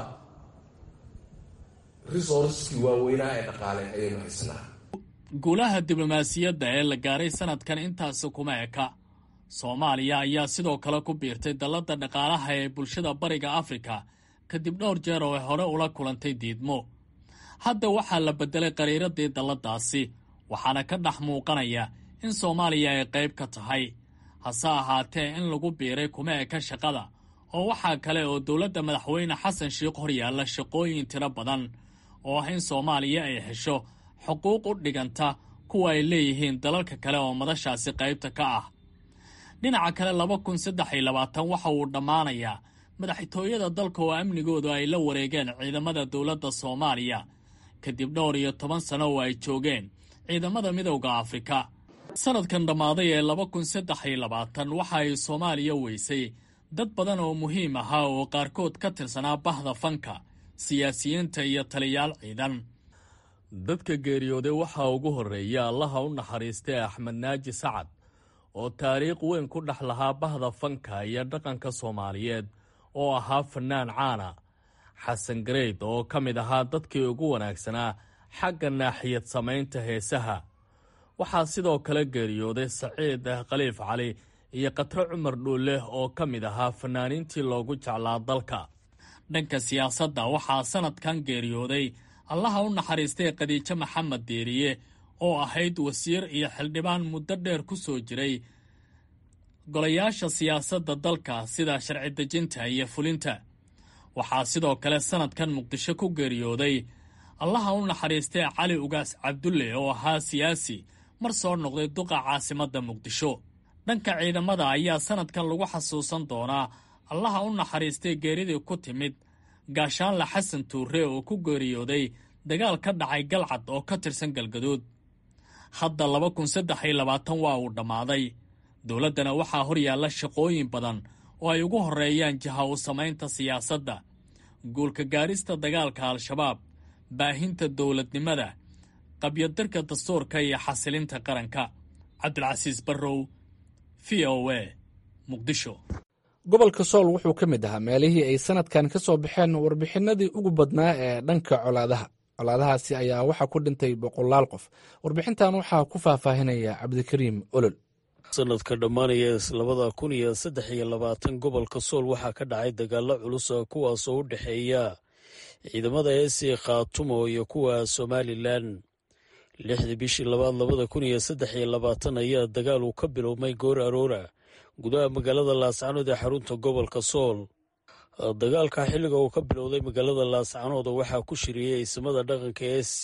resourceskii waaweynaa ee dhaqaale ayaynu haysanaa guulaha diblomaasiyadda ee la gaaray sanadkan intaasi kuma eka soomaaliya ayaa sidoo kale ku biirtay dalladda dhaqaalaha ee bulshada bariga afrika kadib dhowr jeer oo ay hore ula kulantay diidmo hadda waxaa la beddelay qariiradii dalladaasi waxaana ka dhex muuqanaya in soomaaliya ay qayb ka tahay hase ahaatee in lagu biiray kuma eka shaqada oo waxaa kale oo dowladda madaxweyne xasan sheikh hor yaalla shaqooyin tiro badan oo ah in soomaaliya ay hesho xuquuq u dhiganta kuwa ay leeyihiin dalalka kale oo madashaasi qaybta ka ah dhinaca kale laba kun saddex iyo labaatan waxa uu dhammaanayaa madaxtooyada dalka oo amnigoodu ay la wareegeen ciidamada dowladda soomaaliya kadib dhowr iyo toban sano oo ay joogeen ciidamada midowda afrika sanadkan dhammaaday ee laba kun saddex iyo labaatan waxa ay soomaaliya weysay dad badan oo muhiim ahaa oo qaarkood ka tirsanaa bahda fanka siyaasiyiinta iyo taliyaal ciidan dadka geeriyooday waxaa ugu horreeya allaha u naxariistay axmed naaji sacad oo taariikh weyn ku dhex lahaa bahda fanka iyo dhaqanka soomaaliyeed oo ahaa fannaan caana xasan gareyd oo ka mid ahaa dadkii ugu wanaagsanaa xagga naaxiyad samaynta heesaha waxaa sidoo kale geeriyooday saciid khaliif cali iyo katro cumar dhuulle oo ka mid ahaa fanaaniintii loogu jeclaa dalka dhanka siyaasadda waxaa sannadkan geeriyooday allaha u naxariistay khadiijo maxamed deeriye oo ahayd wasiir iyo xildhibaan muddo dheer ku soo jiray golayaasha siyaasadda dalka sida sharci dejinta iyo fulinta waxaa sidoo kale sannadkan muqdisho ku geeriyooday allaha u naxariistay cali ugaas cabdulle oo ahaa siyaasi mar soo noqday duqa caasimadda muqdisho dhanka ciidamada ayaa sannadkan lagu xasuusan doonaa allaha u naxariistay geeridii ku timid gaashaanle xasan tuure oo ku geeriyooday dagaal ka dhacay galcad oo ka tirsan galgaduud hadda laba kun saddex iyo labaatan waa uu dhammaaday dowladdana waxaa hor yaalla shaqooyin badan oo ay ugu horreeyaan jiha u samaynta siyaasadda guulka gaarista dagaalka al-shabaab baahinta dowladnimada qabyadarka dastuurka iyo xasilinta qaranka cabdilcasiis barrow v o a muqdisho gobolka sool wuxuu ka mid ahaa meelihii ay sanadkan ka soo baxeen warbixinadii ugu badnaa ee dhanka colaadaha colaadahaasi ayaa waxaa ku dhintay boqolaal qof warbixintan waxaa ku faahfaahinaya cabdikariim olol sanadka dhammaanaya labada kun iyo saddex iyo labaatan gobolka sool waxaa ka dhacay dagaalo culus kuwaasoo u dhexeeya ciidamada heesii khaatumo iyo kuwa somalilan lixdii bishii labaad labada kun iyo saddex iyo labaatan ayaa dagaal uu ka bilowmay goor aroora gudaha magaalada laascanood ee xarunta gobolka sool dagaalka xilliga uu ka bilowday magaalada laascanood waxaa ku shiriyey ismada dhaqanka e c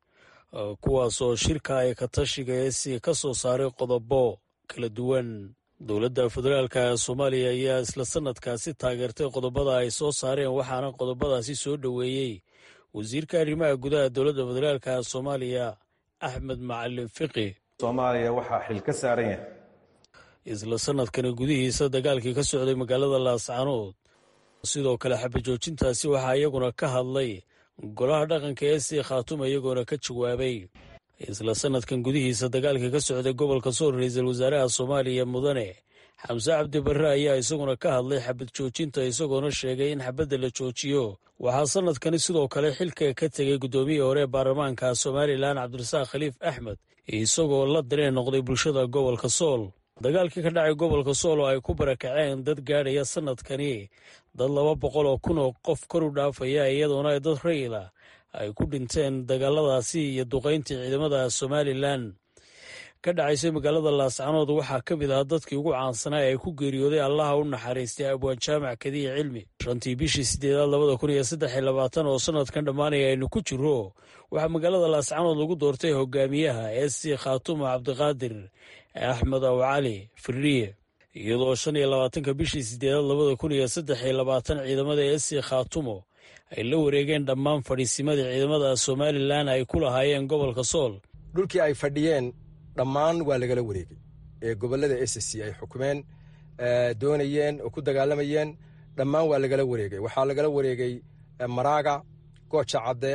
kuwaasoo shirka ay katashiga e c ka soo saaray qodobo kala duwan dowladda federaalka soomaaliya ayaa isla sanadkaasi taageertay qodobada ay soo saareen waxaana qodobadaasi soo dhoweeyey wasiirka arrimaha gudaha dowladda federaalka soomaaliya axmed macalin fiqi soomaaliya waxaa xil ka saaran yahay isla sanadkani gudihiisa dagaalkii ka socday magaalada laascanood sidoo kale xabajoojintaasi waxaa iyaguna ka hadlay golaha dhaqanka ee sii khaatuma iyagoona ka jawaabay isla sanadkan gudihiisa dagaalkii ka socday gobolka sool ra-iisul wasaaraha soomaaliya mudane xamse cabdi barre ayaa isaguna ka hadlay xabad joojinta isagoona sheegay in xabadda la joojiyo waxaa sanadkani sidoo kale xilka ka tegay guddoomiyihii hore ee baarlamaanka somalilan cabdirasaaq khaliif axmed isagoo la dareen noqday bulshada gobolka sool dagaalkii ka dhacay gobolka sool oo ay ku barakaceen dad gaadhaya sanadkani dad laba boqol oo kun oo qof kor u dhaafaya iyadoona dad rayila ay ku dhinteen dagaaladaasi iyo duqayntii ciidamada somalilan ka dhacaysay magaalada laascanood waxaa ka mid ahaa dadkii ugu caansanaa ee ku geeriyooday allaha u naxariistay abwaan jaamac kadiya cilmi shantii bishii sideedaad labada kun iyo saddex iyo labaatan oo sanadkan dhammaanaya aynu ku jiro waxaa magaalada laascanood lagu doortay hogaamiyaha ee sii khaatuma cabdiqaadir axmed aw cali firiye iyadoo shan iyo labaatanka bishii sideedaad labada kun iyo saddex iyo labaatan ciidamada ee sii khaatumo ay la wareegeen dhammaan fadhiisimadii ciidamada somalilan ay ku lahaayeen gobolka sool dhulkii ay fadhiyeen dhammaan waa lagala wareegay ee gobolada s c ay xukumeen doonayeen oo ku dagaalamayeen dhammaan waa lagala wareegay waxaa lagala wareegay maraaga gooja cadde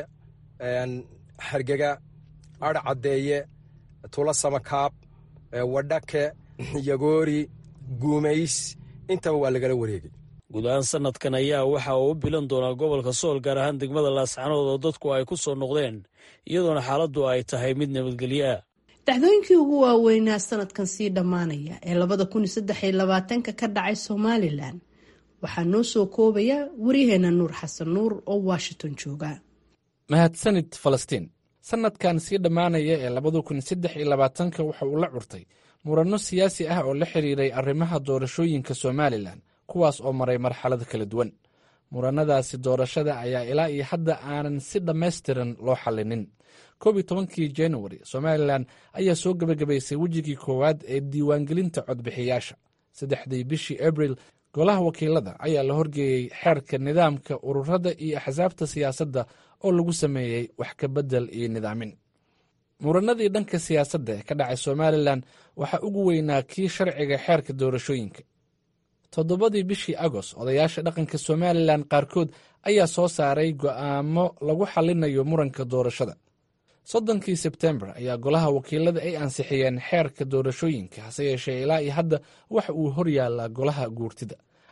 hargega ar caddeeye tula samakaab wadhake yagoori guumays intaba waa lagala wareegay guud ahaan sanadkan ayaa waxa uu u bilan doonaa gobolka sool gaar ahaan degmada laascanood oo dadku ay ku soo noqdeen iyadoona xaaladdu ay tahay mid nabadgelyo ah dhacdooyinkii ugu waaweynaa sanadkan sii dhammaanaya ee labada kun iyo saddex iyo labaatanka ka dhacay somalilan waxaa noo soo koobaya waryaheena nuur xasan nuur oo washington jooga mahadsanid falastiin sanadkan sii dhammaanaya ee labada kun saddex iyo labaatanka waxa uu la curtay muranno siyaasi ah oo la xiriiray arrimaha doorashooyinka somalilan kuwaas oo maray marxalad kala duwan murannadaasi doorashada ayaa ilaa iyo hadda aanan si dhammaystiran loo xallinin koob iyo tobankii januari somalilan ayaa soo gebagabaysay wejigii koowaad ee diiwaangelinta codbixiyaasha saddexdii bishii abril golaha wakiilada ayaa la horgeeyey xeerka nidaamka ururada iyo axsaabta siyaasadda oo lagu sameeyey wax ka beddel iyo nidaamin muranadii dhanka siyaasadda ee ka dhacay somalilan waxaa ugu weynaa kii sharciga xeerka doorashooyinka toddobadii bishii agost odayaasha dhaqanka somalilan qaarkood ayaa soo saaray go'aamo lagu xallinayo muranka doorashada soddonkii sebtembar ayaa golaha wakiilada ay ansixiyeen xeerka doorashooyinka hase yeeshee ilaa iyo hadda waxa uu hor yaallaa golaha guurtida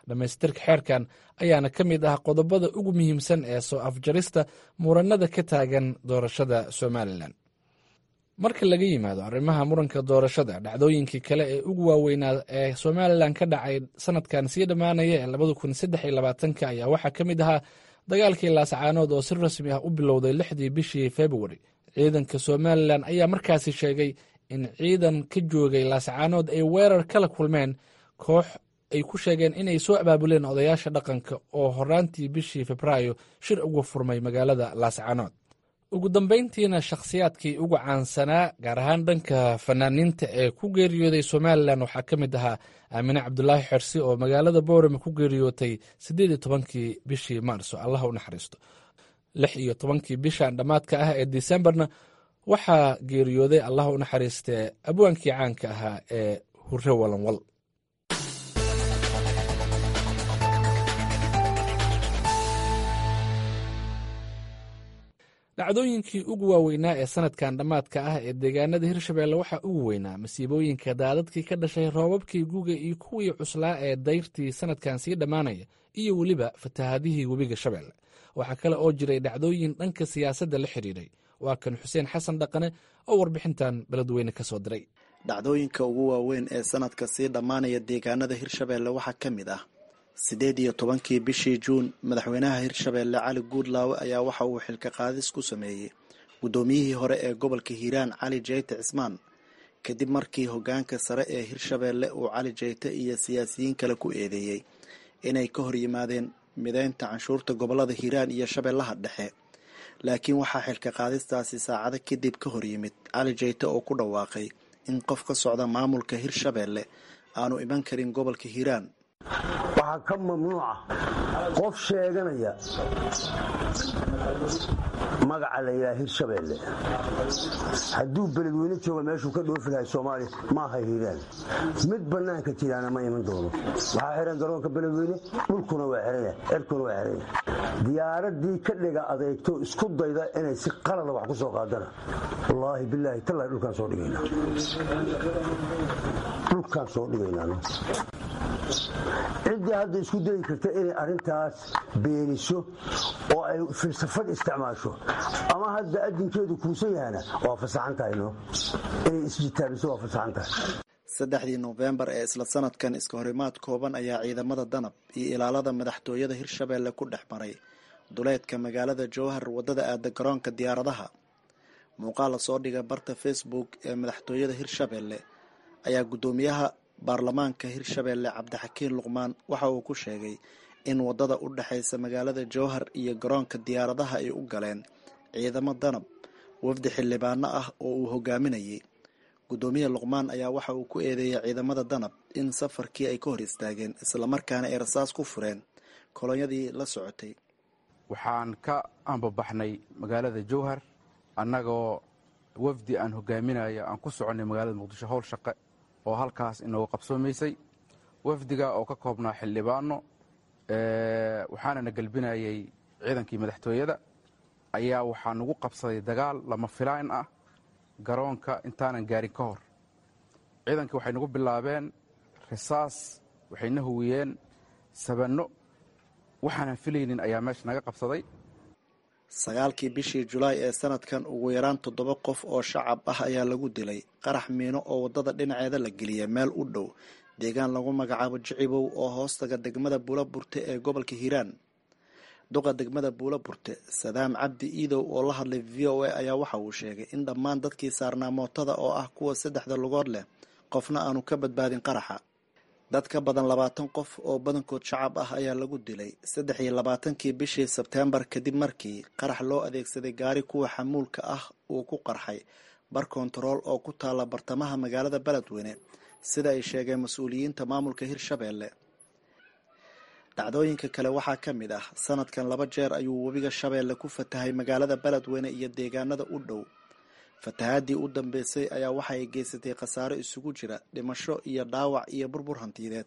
dhammaystirka xeerkan ayaana ka mid ah qodobada ugu muhiimsan ee soo afjarista muranada ka taagan doorashada somalilan marka laga yimaado arrimaha muranka doorashada dhacdooyinkii kale ee ugu waaweynaa ee somalilan ka dhacay sanadkan sii dhammaanaya ee labada kun saddex iyo labaatanka ayaa waxaa ka mid ahaa dagaalkii laascaanood oo si rasmi ah u bilowday lixdii bishii februari ciidanka somalilan ayaa markaasi sheegay in ciidan ka joogay laascaanood ay weerar kala kulmeen koox ay ku sheegeen inay soo abaabuleen odayaasha dhaqanka oo horaantii bishii febraayo shir uga furmay magaalada laascaanood ugu dambayntiina shakhsiyaadkii ugu caansanaa gaar ahaan dhanka fanaaniinta ee ku geeriyooday somalilan waxaa ka mid ahaa aamine cabdulaahi xersi oo magaalada boorame ku geeriyootay siddeed iyo tobankii bishii maarso allah u naxariisto lix iyo tobankii bishan dhammaadka ah ee disembarna waxaa geeriyooday allah u naxariistee abwaankii caanka ahaa ee hure walanwal dhacdooyinkii ugu waaweynaa ee sanadkan dhammaadka ah ee deegaanada hirshabeelle waxaa ugu weynaa masiibooyinka daadadkii ka dhashay roobabkii guga iyo kuwii cuslaa ee dayrtii sanadkan sii dhammaanaya iyo weliba fatahaadihii webiga shabeelle waxaa kale oo jiray dhacdooyin dhanka siyaasadda la xidhiidhay waa kan xuseen xasan dhaqane oo warbixintan beledweyne ka soo diray dhacdooyinka ugu waaweyn ee sanadka sii dhammaanaya deegaanada hirshabeelle waxaa ka mid ah siddeed iyo tobankii bishii juun madaxweynaha hirshabeelle cali guudlaawe ayaa waxa uu xilka qaadis ku sameeyey guddoomiyihii hore ee gobolka hiiraan cali jeyte cismaan kadib markii hoggaanka sare ee hirshabeelle uu cali jeyte iyo siyaasiyiin kale ku eedeeyey inay ka hor yimaadeen mideynta canshuurta gobollada hiiraan iyo shabeellaha dhexe laakiin waxaa xilka qaadistaasi saacado kadib ka hor yimid cali jeyte oo ku dhawaaqay in qof ka socda maamulka hirshabeelle aanu iman karin gobolka hiiraan waxaa ka mamnuuca qof sheeganaya magaca la yidhaha hirshabeelle hadduu beledweyne jooga meeshuu ka dhoofi lahay soomaaliya maaha hiiraan mid bannaanka jiraana ma iman doono waxaa xihan garoonka beledweyne dhulkuna waa xihanya cirkuna waa xihanya diyaaradii ka dhiga adeegto isku dayda inay si qalada wax ku soo qaadana wallaahi bilaahi tallahi dhulkaan soo dhigayna dhulkaan soo dhigaynaa ciddii hadda isku dayi karta inay arrintaas beeniso oo ay filsafad isticmaasho ama hadda adinkeedu kuusan yahana waa fasaxan tahay no inay isjitaabiso waa fasaxan tahay saddexdii nofembar ee isla sanadkan iska horimaad kooban ayaa ciidamada danab iyo ilaalada madaxtooyada hirshabeelle ku dhex maray duleedka magaalada jowhar waddada aada garoonka diyaaradaha muuqaal lasoo dhiga barta facebook ee madaxtooyada hirshabeelle ayaa guddoomiyaha baarlamaanka hirshabeelle cabdixakiin luqmaan waxa uu ku sheegay in waddada u dhexaysa magaalada jowhar iyo garoonka diyaaradaha ay u galeen ciidamo danab wafdi xildhibaano ah oo uu hogaaminayay guddoomiye luqmaan ayaa waxa uu ku eedeeyay ciidamada danab in safarkii ay ka hor istaageen islamarkaana ay rasaas ku fureen kolonyadii la socotay waxaan ka ambabaxnay magaalada jowhar annagoo wafdi aan hogaaminayo aan ku soconnay magaalada muqdisho howl shaqe oo halkaas inoogu qabsoomaysay wafdiga oo ka koobnaa xildhibaano waxaanana gelbinayay ciidankii madaxtooyada ayaa waxaa nagu qabsaday dagaal lama filaan ah garoonka intaanan gaarin ka hor ciidankii waxay nagu bilaabeen risaas waxayna huwiyeen sabanno waxaanan filaynin ayaa meesha naga qabsaday sagaalkii bishii julaay ee sanadkan ugu yaraan toddoba qof oo shacab ah ayaa lagu dilay qarax miino oo waddada dhinaceeda la geliyay meel u dhow deegaan lagu magacaabo jicibow oo hoostaga degmada buula burte ee gobolka hiiraan duqa degmada buula burte sadaam cabdi iidow oo la hadlay v o a ayaa waxa uu sheegay in dhammaan dadkii saarnaa mootada oo ah kuwa saddexda lugood leh qofna aanu ka badbaadin qaraxa dad ka badan labaatan qof oo badankood shacab ah ayaa lagu dilay saddex iyo labaatankii bishii sebteembar kadib markii qarax loo adeegsaday gaari kuwa xamuulka ah uu ku qarxay bar kontarool oo ku taalla bartamaha magaalada beledweyne sida ay sheegeen mas-uuliyiinta maamulka hirshabeelle dhacdooyinka kale waxaa ka mid ah sanadkan laba jeer ayuu webiga shabeelle ku fatahay magaalada beledweyne iyo deegaanada u dhow fatahaadii u dambeysay ayaa waxa ay geysatay khasaaro isugu jira dhimasho iyo dhaawac iyo burbur hantiyadeed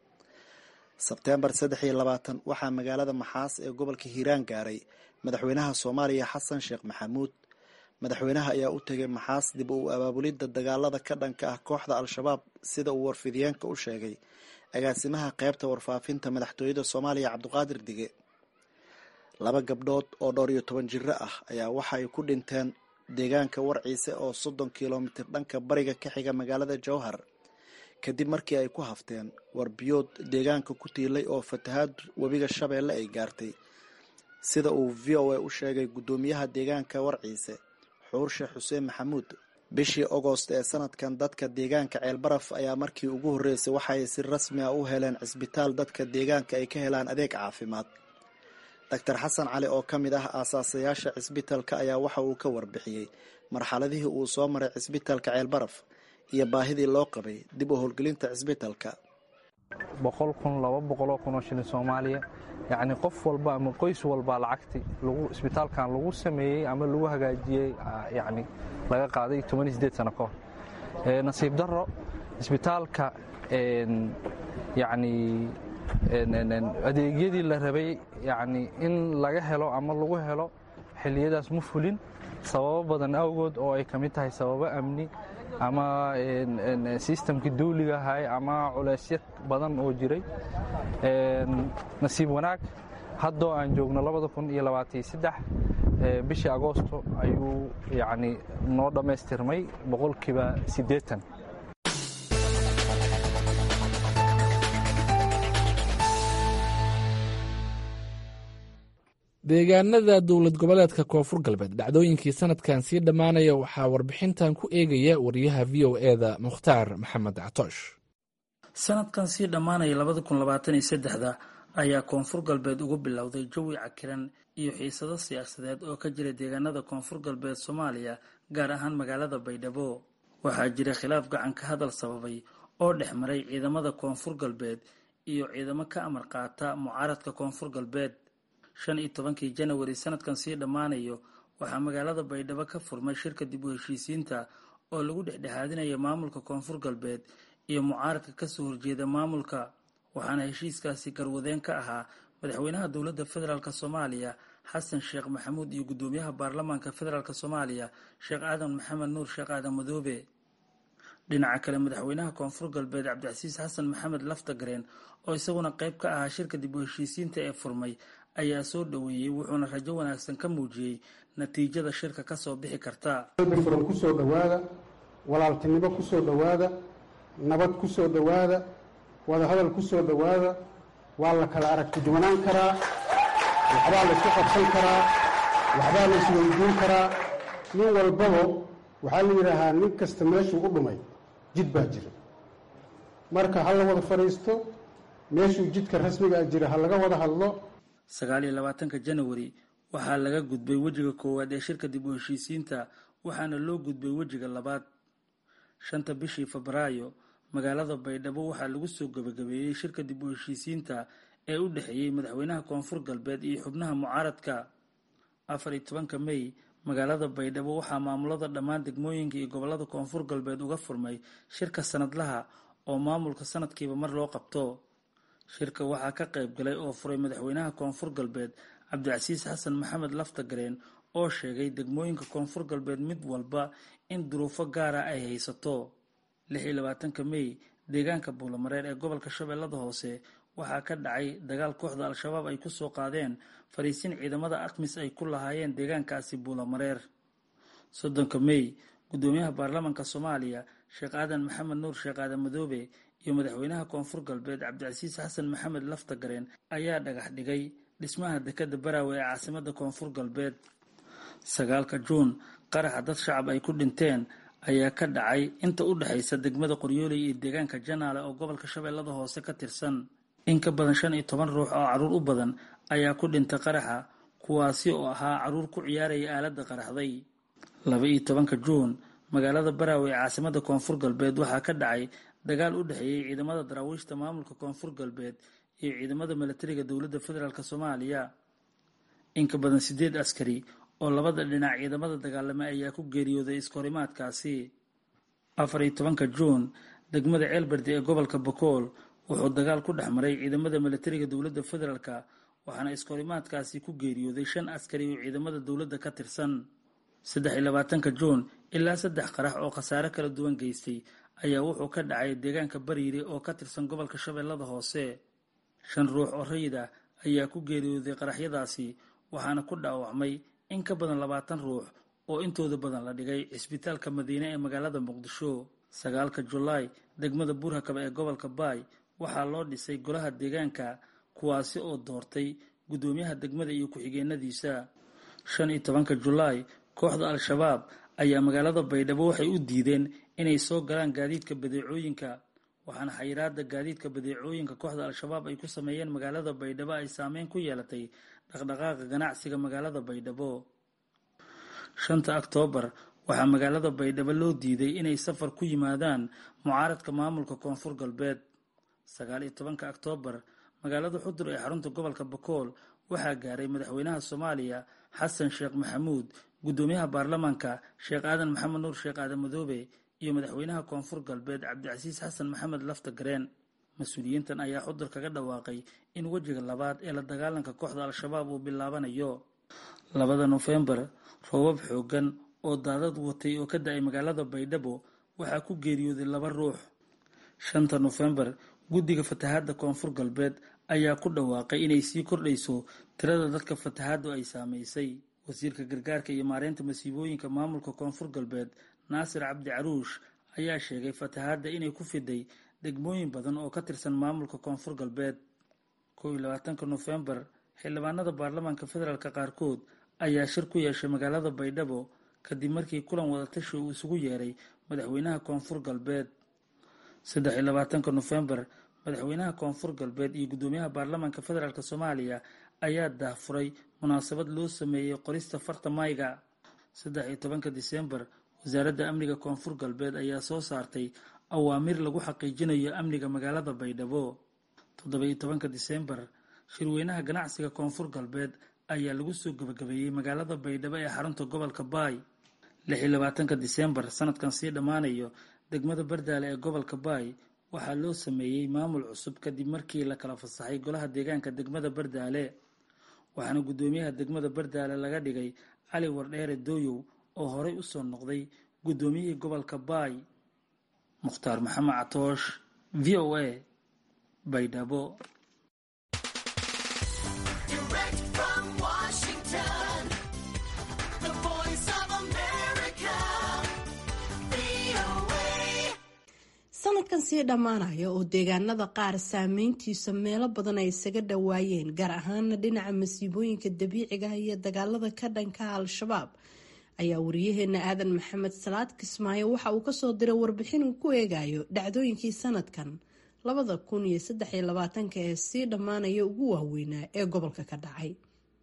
sebteembar saddex iyo labaatan waxaa magaalada maxaas ee gobolka hiiraan gaaray madaxweynaha soomaaliya xasan sheekh maxamuud madaxweynaha ayaa u tegay maxaas dib u abaabulidda dagaalada ka dhanka ah kooxda al-shabaab sida uu warfidiyeenka u sheegay agaasimaha qaybta warfaafinta madaxtooyada soomaaliya cabdiqaadir dige laba gabdhood oo dhowr iyo toban jiro ah ayaa waxa ay ku dhinteen deegaanka warciise oo soddon kilomitir dhanka bariga ka xiga magaalada jowhar kadib markii ay ku hafteen warbiyood deegaanka ku tiilay oo fatahaad webiga shabeelle ay gaartay sida uu v o a u sheegay guddoomiyaha deegaanka warciise xuur sheekh xuseen maxamuud bishii agost ee sanadkan dadka deegaanka ceelbaraf ayaa markii ugu horreysay waxaay si rasmi ah u heleen cisbitaal dadka deegaanka ay ka helaan adeeg caafimaad doctor xasan cali oo ka mid ah aasaasayaasha cisbitalka ayaa waxa uu ka warbixiyey marxaladihii uu soo maray cisbitalka ceelbaraf iyo baahidii loo qabay dib u howlgelinta cisbitalka boqol kun laba boqoloo kunoo shilin soomaaliya yacni qof walba ama qoys walba lacagti lagu isbitaalkan lagu sameeyey ama lagu hagaajiyey yacni laga qaaday toban sideed sano ka hor nasiib darro isbitaalka yacni adeegyadii la rabay yacni in laga helo ama lagu helo xilliyadaas ma fulin sababo badan awgood oo ay ka mid tahay sababo amni ama sistamkii dawliga ahay ama culeysyo badan oo jiray nasiib wanaag haddoo aan joogno labada kun iyo labaataiyo saddex bishii agoosto ayuu yacni noo dhammaystirmay boqolkiiba siddeetan deegaanada dowlad goboleedka koonfur galbeed dhacdooyinkii sanadkan sii dhammaanaya waxaa warbixintan ku eegaya wariyaha v o eda mukhtaar maxamed catoosh sanadkan sii dhammaanaya labada kun labaatan iyo saddexda ayaa koonfur galbeed ugu bilowday jawi cakiran iyo xiisado siyaasadeed oo ka jira deegaanada koonfur galbeed soomaaliya gaar ahaan magaalada baydhabo waxaa jira khilaaf gacan ka hadal sababay oo dhex maray ciidamada koonfur galbeed iyo ciidamo ka amar qaata mucaaradka koonfur galbeed shan iyo tobankii janawari sanadkan sii dhammaanayo waxaa magaalada baydhabo ka furmay shirka dib u heshiisiinta oo lagu dhexdhexaadinaya maamulka koonfur galbeed iyo mucaaradka kasoo horjeeda maamulka waxaana heshiiskaasi garwadeen ka ahaa madaxweynaha dowladda federaalk soomaaliya xasan sheekh maxamuud iyo guddoomiyaha baarlamaanka federaalk soomaaliya sheekh aadan maxamed nuur sheekh aadan madoobe dhinaca kale madaxweynaha koonfur galbeed cabdicasiis xasan maxamed laftagareen oo isaguna qayb ka ahaa shirka dib u heshiisiinta ee furmay ayaa soo dhoweeyey wuxuuna rajo wanaagsan ka muujiyey natiijada shirka kasoo bixi karta furan ku soo dhowaada walaaltinimo ku soo dhowaada nabad ku soo dhowaada wadahadal ku soo dhowaada waa la kala aragti duwanaan karaa waxbaa la isku qabsan karaa waxbaa la isweydiin karaa nin walbaba waxaa la yidhaahaa nin kasta meeshuu u dhumay jid baa jira marka ha la wada fadhiisto meeshuu jidka rasmiga a jira ha laga wada hadlo sagaal iyo labaatanka janawari waxaa laga gudbay wejiga koowaad ee shirka dib u heshiisiinta waxaana loo gudbay wejiga labaad shanta bishii febraayo magaalada baydhabo waxaa lagu soo gebagabeeyey shirka dib u heshiisiinta ee u dhexeeyey madaxweynaha koonfur galbeed iyo xubnaha mucaaradka afar iyo tobanka mey magaalada baydhabo waxaa maamulada dhammaan degmooyinka iyo gobolada koonfur galbeed uga furmay shirka sanadlaha oo maamulka sanadkiiba mar loo qabto shirka waxaa ka qayb galay oo furay madaxweynaha koonfur galbeed cabdicasiis xasan maxamed laftagareen oo sheegay degmooyinka koonfur galbeed mid walba in duruufo gaara ay haysato lix iyo labaatanka mey deegaanka buulamareer ee gobolka shabeellada hoose waxaa ka dhacay dagaal kooxda al-shabaab ay kusoo qaadeen fariisin ciidamada akmis ay ku lahaayeen deegaankaasi buulamareer soddonka mey guddoomiyaha baarlamaanka soomaaliya sheekh aadan maxamed nuur sheekh aadan madoobe iyo madaxweynaha koonfur galbeed cabdicasiis xasan maxamed laftagareen ayaa dhagax dhigay dhismaha dekadda baraawe ee caasimada koonfur galbeed sagaalka juun qaraxa dad shacab ay ku dhinteen ayaa ka dhacay inta u dhexaysa degmada qoryooley iyo deegaanka janaale oo gobolka shabeellada hoose ka tirsan in ka badan shan iyo toban ruux oo carruur u badan ayaa ku dhintay qaraxa kuwaasi oo ahaa carruur ku ciyaaraya aaladda qaraxday laba iyo tobanka juun magaalada baraawe ee caasimada koonfur galbeed waxaa ka dhacay dagaal u dhexeeyey ciidamada daraawiishta maamulka koonfur galbeed iyo ciidamada milatariga dowladda federaalk soomaaliya in ka badan sideed askari oo labada dhinac ciidamada dagaalamay ayaa ku geeriyooday iskahorimaadkaasi afar iyo tobanka juun degmada ceelbardi ee gobolka bakool wuxuu dagaal ku dhex maray ciidamada milatariga dowladda federaalk waxaana iskahorimaadkaasi ku geeriyooday shan askari oo ciidamada dowladda ka tirsan saddex iyo labaatanka juun ilaa saddex qarax oo khasaare kala duwan geystay ayaa wuxuu ka dhacay deegaanka bariire oo ka tirsan gobolka shabeellada hoose shan ruux oo rayid ah ayaa ku geeriyooday qaraxyadaasi waxaana ku dhaawacmay in ka badan labaatan ruux oo intooda badan la dhigay cisbitaalka madiine ee magaalada muqdisho sagaalka julaay degmada buurhakaba ee gobolka baay waxaa loo dhisay golaha deegaanka kuwaasi oo doortay guddoomiyaha degmada iyo ku-xigeenadiisa shan iyo tobanka julaay kooxda al-shabaab ayaa magaalada baydhabo waxay u diideen inay soo galaan gaadiidka badeecooyinka waxaana xayiraada gaadiidka badeecooyinka kooxda al-shabaab ay ku sameeyeen magaalada baydhabo ay saameyn ku yeelatay dhaqdhaqaaqa ganacsiga magaalada baydhabo shanta oktoobar waxaa magaalada baydhabo loo diiday inay safar ku yimaadaan mucaaradka maamulka koonfur galbeed sagaal iyo tobanka oktoobar magaalada xudur ee xarunta gobolka bakool waxaa gaaray madaxweynaha soomaaliya xasan sheekh maxamuud guddoomiyaha baarlamaanka sheekh aadan maxamed nuur sheekh aadan madoobe iyo madaxweynaha koonfur galbeed cabdicasiis xasan maxamed lafta gareen mas-uuliyiintan ayaa xudur kaga dhawaaqay in wejiga labaad ee la dagaalanka kooxda al-shabaab uu bilaabanayo labada nofembar roobab xoogan oo daadad watay oo ka da-ay magaalada baydhabo waxaa ku geeriyooday laba ruux shanta nofembar guddiga fatahaadda koonfur galbeed ayaa ku dhawaaqay inay sii kordhayso tirada dadka fatahaaddu ay saameysay wasiirka gargaarka iyo maareynta masiibooyinka maamulka koonfur galbeed naasir cabdi caruush ayaa sheegay fatahaadda inay ku fiday degmooyin badan oo ka tirsan maamulka koonfur galbeed kow iyo labaatanka nofembar xildhibaanada baarlamaanka federaalk qaarkood ayaa shir ku yeeshay magaalada baydhabo kadib markii kulan wadatashi uu isugu yeeray madaxweynaha koonfur galbeed saddex iyo labaatanka nofembar madaxweynaha koonfur galbeed iyo guddoomiyaha baarlamaanka federaalk soomaaliya ayaa daahfuray munaasabad loo sameeyey qorista farta mayga saddex iyo tobanka disembar wasaaradda amniga koonfur galbeed ayaa soo saartay awaamir lagu xaqiijinayo amniga magaalada baydhabo toddoba iyo tobanka disembar shirweynaha ganacsiga koonfur galbeed ayaa lagu soo gabagabeeyey magaalada baydhabo ee xarunta gobolka baay lix iyo labaatanka disembar sanadkan sii dhammaanayo degmada bardaale ee gobolka baay waxaa loo sameeyey maamul cusub kadib markii la kala fasaxay golaha deegaanka degmada bardaale waxaana guddoomiyaha degmada bardaale laga dhigay cali wardheere dooyow oo horey usoo noqday guddoomiyihii gobolka baay mukhtaar maxamed catoosh v o a baydhabo sanadkan sii dhammaanaya oo deegaanada qaar saameyntiisa meelo badan ay isaga dhowaayeen gaar ahaana dhinaca masiibooyinka dabiiciga iyo dagaalada ka dhanka al-shabaab ayaa wariyaheena aadan maxamed salaad kismaayo waxa uu kasoo diray warbixin uu ku eegayo dhacdooyinkii sanadkan labada kun iyo saddex iyo labaatanka ee sii dhammaanaya ugu waaweynaa ee gobolka ka dhacay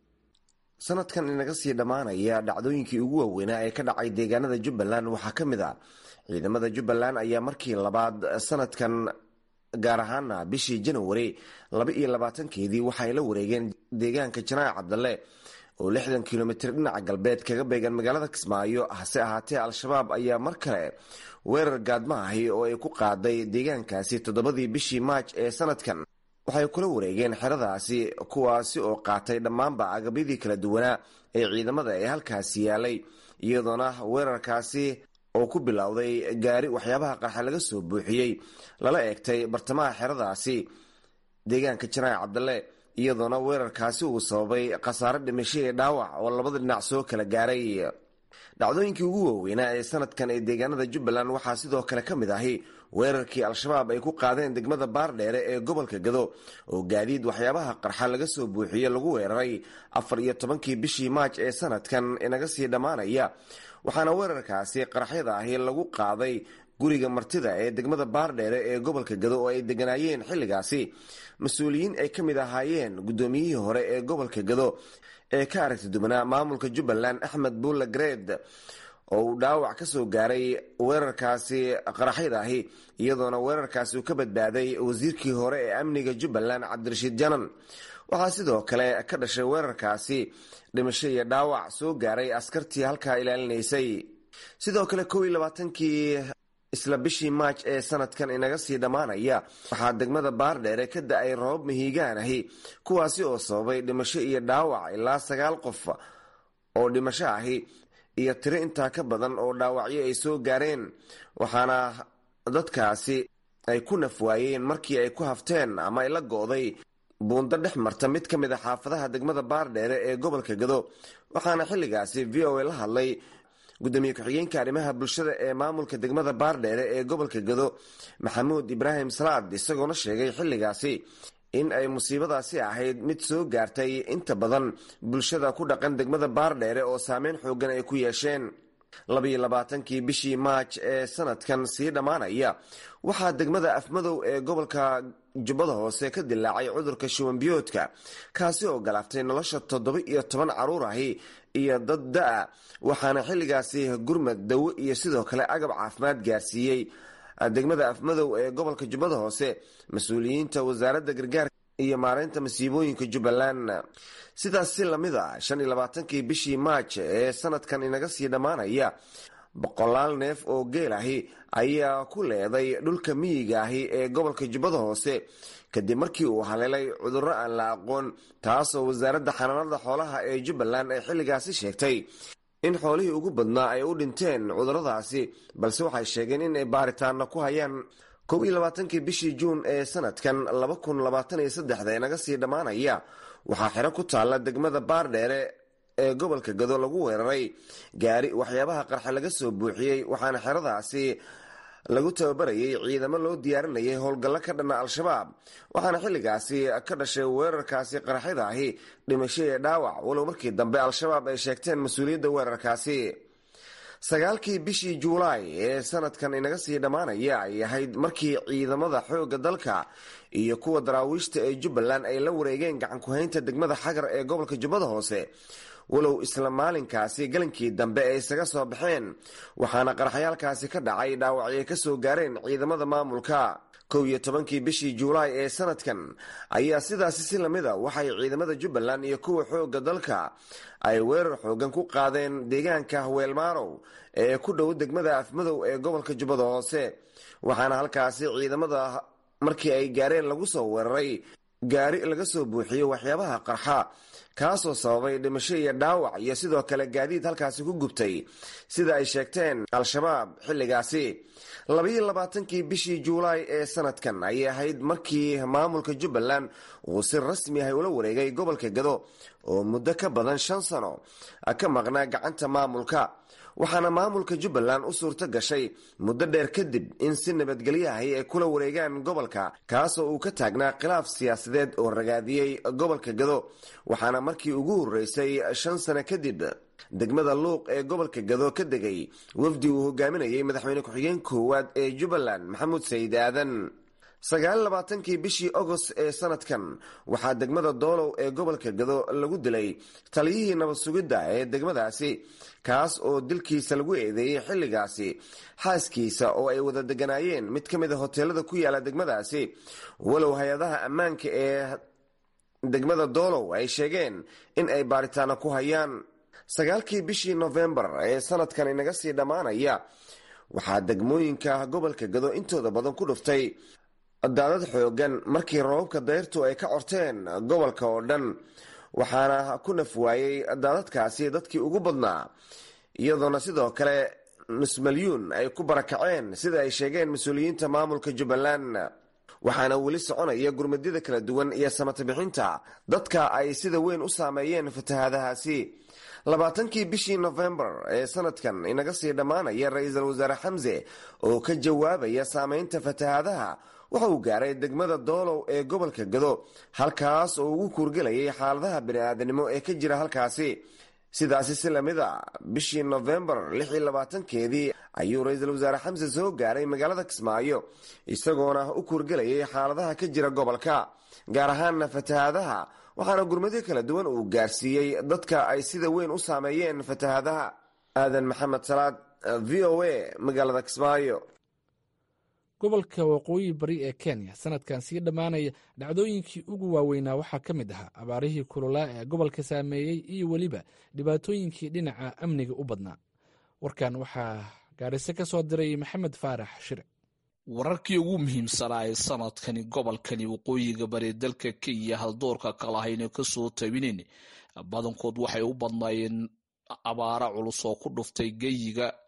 sanadkan inaga sii dhammaanaya dhacdooyinkii ugu waaweynaa ee ka dhacay deegaanada jubbaland waxaa ka mid a ciidamada jubbaland ayaa markii labaad sanadkan gaar ahaana bishii janawari laba iyo labaatankeedii waxaay la wareegeen deegaanka janaac cabdalle oo lixdan kilomitir dhinaca galbeed kaga beegan magaalada kismaayo hase ahaatee al-shabaab ayaa mar kale weerar gaadma ahi oo ay ku qaaday deegaankaasi toddobadii bishii maaj ee sanadkan waxay kula wareegeen xeradaasi kuwaasi oo qaatay dhammaanba agabyadii kala duwanaa ee ciidamada ee halkaasi yaalay iyadoona weerarkaasi oo ku bilowday gaari waxyaabaha qarxa laga soo buuxiyey lala eegtay bartamaha xeradaasi deegaanka janaac cabdalle iyadoona weerarkaasi uu sababay khasaare dhimasho ee dhaawac oo labada dhinac soo kala gaaray dhacdooyinkii ugu waaweynaa ee sanadkan ee deegaanada jubbaland waxaa sidoo kale ka mid ahi weerarkii al-shabaab ay ku qaadeen degmada baardheere ee gobolka gado oo gaadiid waxyaabaha qarxa laga soo buuxiye lagu weeraray afar iyo tobankii bishii maaj ee sanadkan inaga sii dhammaanaya waxaana weerarkaasi qaraxyada ahi lagu qaaday guriga martida ee degmada baardheere ee gobolka gado oo ay deganaayeen xilligaasi mas-uuliyiin ay ka mid ahaayeen guddoomiyihii hore ee gobolka gado ee ka aragti dubanaa maamulka jubbaland axmed buulle gareed oo uu dhaawac ka soo gaaray weerarkaasi qaraxyada ahi iyadoona weerarkaasi uu ka badbaaday wasiirkii hore ee amniga jubbaland cabdirashiid janan waxaa sidoo kale ka dhashay weerarkaasi dhimasho iyo dhaawac soo gaaray askartii halkaa ilaalinaysay sidoo kale kow iyo labaatankii isla bishii maaj ee sanadkan inaga sii dhammaanaya waxaa degmada baardheere ka da-ay roobab mahiigaan ahi kuwaasi oo sababay dhimasho iyo dhaawac ilaa sagaal qof oo dhimasho ahi iyo tiro intaa ka badan oo dhaawacyo ay soo gaareen waxaana dadkaasi ay ku nafwaayeen markii ay ku hafteen ama ay la go'day buundo dhex marta mid ka mid a xaafadaha degmada baardheere ee gobolka gado waxaana xilligaasi v o a la hadlay gudoomiye ku-xigeenka arrimaha bulshada ee maamulka degmada baardheere ee gobolka gado maxamuud ibraahim salaad isagoona sheegay xilligaasi in ay musiibadaasi ahayd mid soo gaartay inta badan bulshada ku dhaqan degmada baardheere oo saameyn xoogan ay ku yeesheen labayo labaatankii bishii maaj ee sanadkan sii dhammaanaya waxaa degmada afmadow ee gobolka jubbada hoose ka dilaacay cudurka shuwanbiyoodka kaasi oo galaaftay nolosha toddoba iyo toban caruur ahi iyo dad da-a waxaana xilligaasi gurmad dawo iyo sidoo kale agab caafimaad gaarsiiyey degmada afmadow ee gobolka jubbada hoose mas-uuliyiinta wasaaradda gargaarka iyo maareynta masiibooyinka jubbaland sidaas si lamid a shan iyo labaatankii bishii maaj ee sanadkan inaga sii dhammaanaya boqolaal neef oo geel ahi ayaa ku leeday dhulka miyiga ahi ee gobolka jubbada hoose kadib markii uu haleelay cudurro aan la aqoon taasoo wasaaradda xanaanada xoolaha ee jubbaland ay xilligaasi sheegtay in xoolihii ugu badnaa ay u dhinteen cudurradaasi balse waxay sheegeen in ay baaritaana ku hayaan kow iyo labaatankii bishii juun ee sanadkan laba kun labaatan iyo saddexda ee naga sii dhammaanaya waxaa xero ku taalla degmada baardheere ee gobolka gado lagu weeraray gaari waxyaabaha qarxa laga soo buuxiyey waxaana xeradaasi lagu tababarayay ciidamo loo diyaarinayay howlgallo ka dhanna al-shabaab waxaana xilligaasi ka dhashay weerarkaasi qaraxyada ahi dhimasho ee dhaawac walow markii dambe al-shabaab ay sheegteen mas-uuliyadda weerarkaasi sagaalkii bishii juulaay ee sanadkan inaga sii dhammaanaya ay ahayd markii ciidamada xoogga dalka iyo kuwa daraawiishta ee jubbaland ay la wareegeen gacankuhaynta degmada xagar ee gobolka jubbada hoose walow isla maalinkaasi galankii dambe ay isaga soo baxeen waxaana qaraxyaalkaasi ka dhacay dhaawacyo ka soo gaareen ciidamada maamulka kow iyo tobankii bishii juulaay ee sanadkan ayaa sidaasi si lamid a waxay ciidamada jubbaland iyo kuwa xoogga dalka ay weerar xoogan ku qaadeen deegaanka weelmaarow ee ku dhow degmada afmadow ee gobolka jubbada hoose waxaana halkaasi ciidamada markii ay gaareen lagu soo weeraray gaari laga soo buuxiyey waxyaabaha qarxa kaasoo sababay dhimasho iyo dhaawac iyo sidoo kale gaadiid halkaasi ku gubtay sida ay sheegteen al-shabaab xilligaasi labaiyo labaatankii bishii juulaay ee sanadkan ayay ahayd markii maamulka jubbaland uu si rasmi ah ula wareegay gobolka gado oo muddo ka badan shan sano ka maqnaa gacanta maamulka waxaana maamulka jubbaland u suurto gashay muddo dheer kadib in si nabadgelyahay ay kula wareegaan gobolka kaasoo uu ka taagnaa khilaaf siyaasadeed oo ragaadiyey gobolka gado waxaana markii ugu horreysay shan sano kadib degmada luuq ee gobolka gado ka degay wafdi uu hogaaminayay madaxweyne ku-xigeen koowaad ee jubbaland maxamuud sayid aadan sagaal labaatankii bishii agost ee sanadkan waxaa degmada doolow ee gobolka gado lagu dilay taliyihii nabad sugidda ee degmadaasi kaas oo dilkiisa lagu eedeeyey xilligaasi xaaskiisa oo ay wada deganaayeen mid ka mid a hoteelada ku yaala degmadaasi walow hay-adaha ammaanka ee degmada doolow ay sheegeen in ay baaritaano ku hayaan sagaalkii bishii nofembar ee sanadkan inaga sii dhammaanaya waxaa degmooyinka gobolka gado intooda badan ku dhuftay daadad xoogan markii roobabka dayrtu ay ka corteen gobolka oo dhan waxaana ku nafwaayey daadadkaasi dadkii ugu badnaa iyadoona sidoo kale nus malyuun ay ku barakaceen sida ay sheegeen mas-uuliyiinta maamulka jubbaland waxaana weli soconaya gurmadyada kala duwan iyo samata bixinta dadka ay sida weyn u saameeyeen fatahaadahaasi labaatankii bishii nofembar ee sanadkan inaga sii dhammaanaya ra-iisul wasaare xamse oo ka jawaabaya saameynta fatahaadaha waxa uu gaaray degmada doolow ee gobolka gado halkaas oo ugu kuurgelayay xaaladaha bini-aadanimo ee ka jira halkaasi sidaasi si lamid a bishii nofembar lix iyo labaatankeedii ayuu ra-iisul wasaare xamse soo gaaray magaalada kismaayo isagoona u kuurgelayay xaaladaha ka jira gobolka gaar ahaana fatahaadaha waxaana gurmadyo kala duwan uu gaarsiiyey dadka ay sida weyn u saameeyeen fatahaadaha aadan maxamed salaad v o a magaalada kismaayo gobolka waqooyi bari ee kenya sanadkan sii dhammaanaya dhacdooyinkii ugu waaweynaa waxaa ka mid ahaa abaarihii kululaa ee gobolka saameeyey iyo weliba dhibaatooyinkii dhinaca amniga u badnaa warkan waxaa gaadhise ka soo diray maxamed faarax shire wararkii ugu muhiimsanaa ee sanadkani gobolkani waqooyiga bari dalka kenya haldoorka kalahayna kasoo tabineen badankood waxay u badnaayeen abaara culus oo ku dhuftay geyiga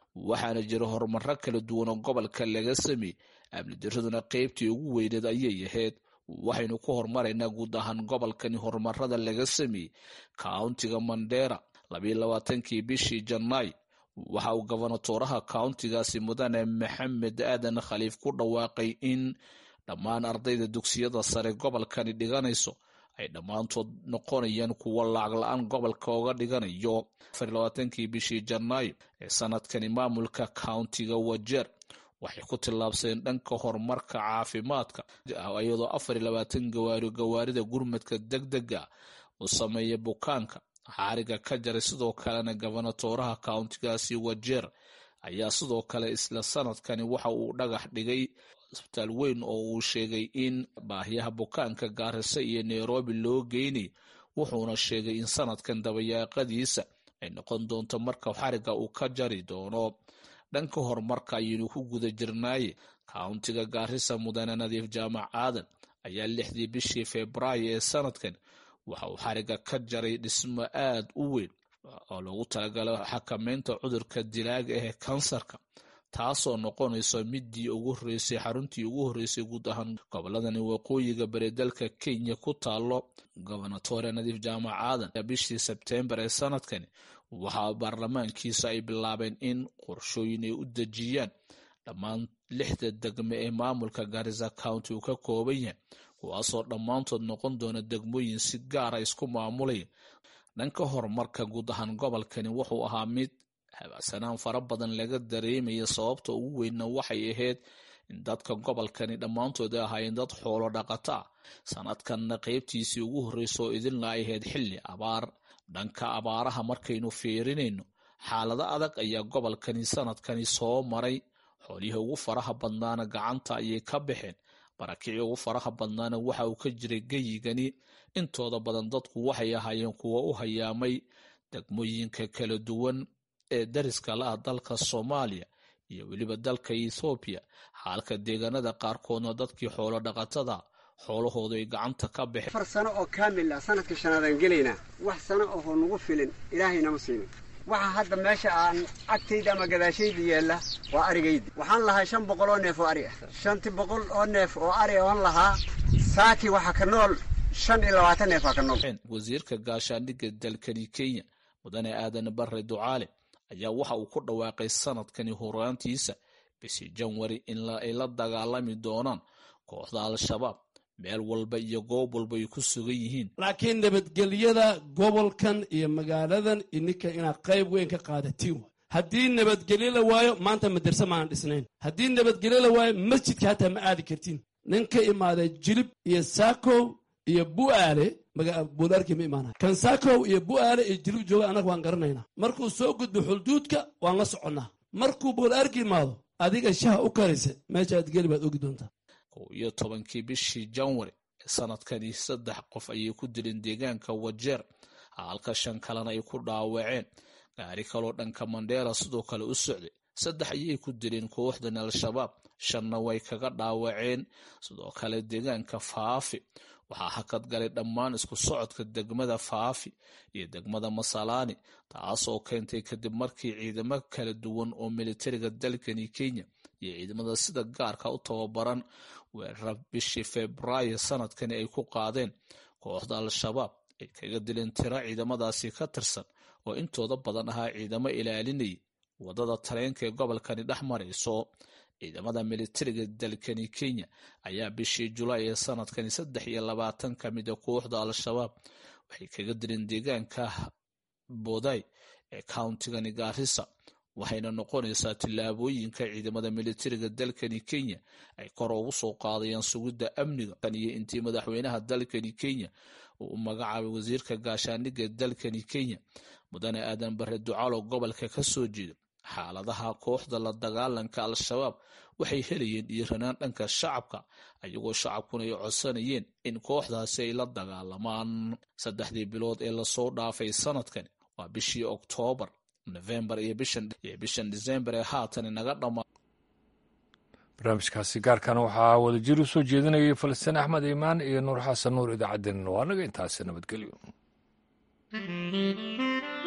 waxaana jira horumaro kala duwan oo gobolka laga sameeyey amnidaraduna qeybtii ugu weyneed ayay ahayd waxaynu ku horumaraynaa guud ahaan gobolkani horumarada laga sameeyey kauntiga mandera labayo labaatankii bishii janaay waxa uu gobonatooraha kauntigaasi mudane maxamed aadan khaliif ku dhawaaqay in dhammaan ardayda dugsiyada sare gobolkani dhiganayso ay dhammaantood noqonayaan kuwo lacag la-aan gobolka oga dhiganayo afarlabaatankii bishii janaayo ee sanadkani maamulka kauntiga wajeer waxay ku tillaabsadeen dhanka horumarka caafimaadka iyadoo afar iyo labaatan gawaari gawaarida gurmadka deg dega uu sameeya bukaanka xaariga ka jaray sidoo kalena gobonatooraha kauntigaasi wajeer ayaa sidoo kale isla sanadkani waxa uu dhagax dhigay isbitaal weyn oo uu sheegay in baahiyaha bukaanka gaarisa iyo nairobi loo geynay wuxuuna sheegay in sanadkan dabayaaqadiisa ay noqon doonto marka xariga uu ka jari doono dhanka horumarka ayaynu ku guda jirnaaye kauntiga gaarisa mudane nadiif jaamac aadan ayaa lixdii bishii februaayo ee sanadkan waxa uu xariga ka jaray dhismo aad u weyn oo loogu talagalo xakameynta cudurka dilaaga ah ee kansarka taasoo noqonayso midii ugu horeysay xaruntii ugu horeysay guud ahaan goboladani waqooyiga bari dalka kenya ku taalo gobonatore nadiif jaamac aadan bishii sebtembar ee sanadkani waxaa baarlamaankiisa ay bilaabeen in qorshooyin ay u dejiyaan dhammaan lixda degme ee maamulka garisa county uu ka kooban yahay kuwaasoo dhammaantood noqon doona degmooyin si gaara isku maamulaya dhanka horumarka guud ahaan gobolkani wuxuu ahaa mid habacsanaan fara badan laga dareemaya sababta ugu weynna waxay ahayd in dadka gobolkani dhammaantood ay ahaayeen dad xoolo dhaqata ah sanadkanna qeybtiisii ugu horreysa oo idinla ay ahayd xilli abaar dhanka abaaraha markaynu fiirinayno xaalado adag ayaa gobolkani sanadkani soo maray xoolihii ugu faraha badnaana gacanta ayay ka baxeen barakicii ugu faraha badnaana waxa uu ka jiray geyigani intooda badan dadku waxay ahaayeen kuwo u hayaamay degmooyinka kala duwan ee dariska la ah dalka soomaaliya iyo weliba dalka ethoobiya xaalka deegaanada qaarkoodna dadkii xoolo dhaqatada xoolahoodu ay gacanta ka baxeen afar sano oo kaamil ah sanadka shanaadaan gelaynaa wax sano oho nagu filin ilaahaynama siinin waxa hadda meesha aan agtayda ama gadaashayda yeella waa arigaydi waxaan lahaa shan boqol oo neef oo ari ah shanti boqol oo neef oo ari oon lahaa saaki waxa ka nool shan iyo labaatan neef aa ka nool wasiirka gaashaandhigga dalkani kenya mudane aadan bare ducaale ayaa waxa uu ku dhawaaqay sanadkani horaantiisa bishii janwari in ay la dagaalami doonaan kooxda al-shabaab meel walba iyo goob walba ay ku sugan yihiin laakiin nabadgelyada gobolkan iyo magaaladan ininka inaad qayb weyn ka qaadatiin wa haddii nabadgelyo la waayo maanta madarse maanan dhisnayn haddii nabadgelyo la waayo masjidka hataa ma aadi kartiin nin ka imaaday jilib iyo saakow iyo bu'aale buulaarkii ma imaanay kan saakow iyo bu'aale iyo jilib jooga annaga waan garanaynaa markuu soo gudbo xulduudka waan la soconnaa markuu buulaarki imaado adiga shaha u karaysa meeshaad geli baad ogi doontaa kow iyo tobankii bishii janwari ee sanadkani saddex qof ayay ku dileen deegaanka wajeer halka shan kalena ay ku dhaawaceen gaari kaloo dhanka mandheera sidoo kale u socday saddex ayay ku dileen kooxdan al-shabaab shanna way kaga dhaawaceen sidoo kale deegaanka faafi waxaa hakad galay dhammaan isku socodka degmada faafi iyo degmada masalaani taasoo keentay kadib markii ciidamo kala duwan oo militariga dalkani kenya iyo ciidamada sida gaarka u tababaran weerar bishii febraayo sanadkani ay ku qaadeen kooxda al-shabaab ay kaga dileen tiro ciidamadaasi ka tirsan oo intooda badan ahaa ciidamo ilaalinayay wadada tareenka ee gobolkani dhex marayso ciidamada militariga dalkani kenya ayaa bishii julaay ee sanadkani saddex iyo labaatan ka mida kooxda al-shabaab waxay kaga dileen deegaanka boday ee countigani gaarisa waxayna noqonaysaa tillaabooyinka ciidamada militariga dalkani kenya ay kor ugu soo qaadayaan sugidda amniga tan iyo intii madaxweynaha dalkani kenya uu u magacaabay wasiirka gaashaandhigga dalkani kenya mudane aadan bare ducaalo gobolka ka soo jeeda xaaladaha kooxda la dagaalanka al-shabaab waxay helayeen dhiiranaan dhanka shacabka ayagoo shacabkuna ay codsanayeen in kooxdaasi ay la dagaalamaan saddexdii bilood ee lasoo dhaafay sanadkan waa bishii oktoobar nofembar iyo bishan disembar ee haatan inaga dhammaa barnaamijkaasi gaarkana waxaa wadajir u soo jeedinayay falastiin axmed iimaan iyo nuur xasan nuur idaacaddeen waa naga intaasi nabadgelyo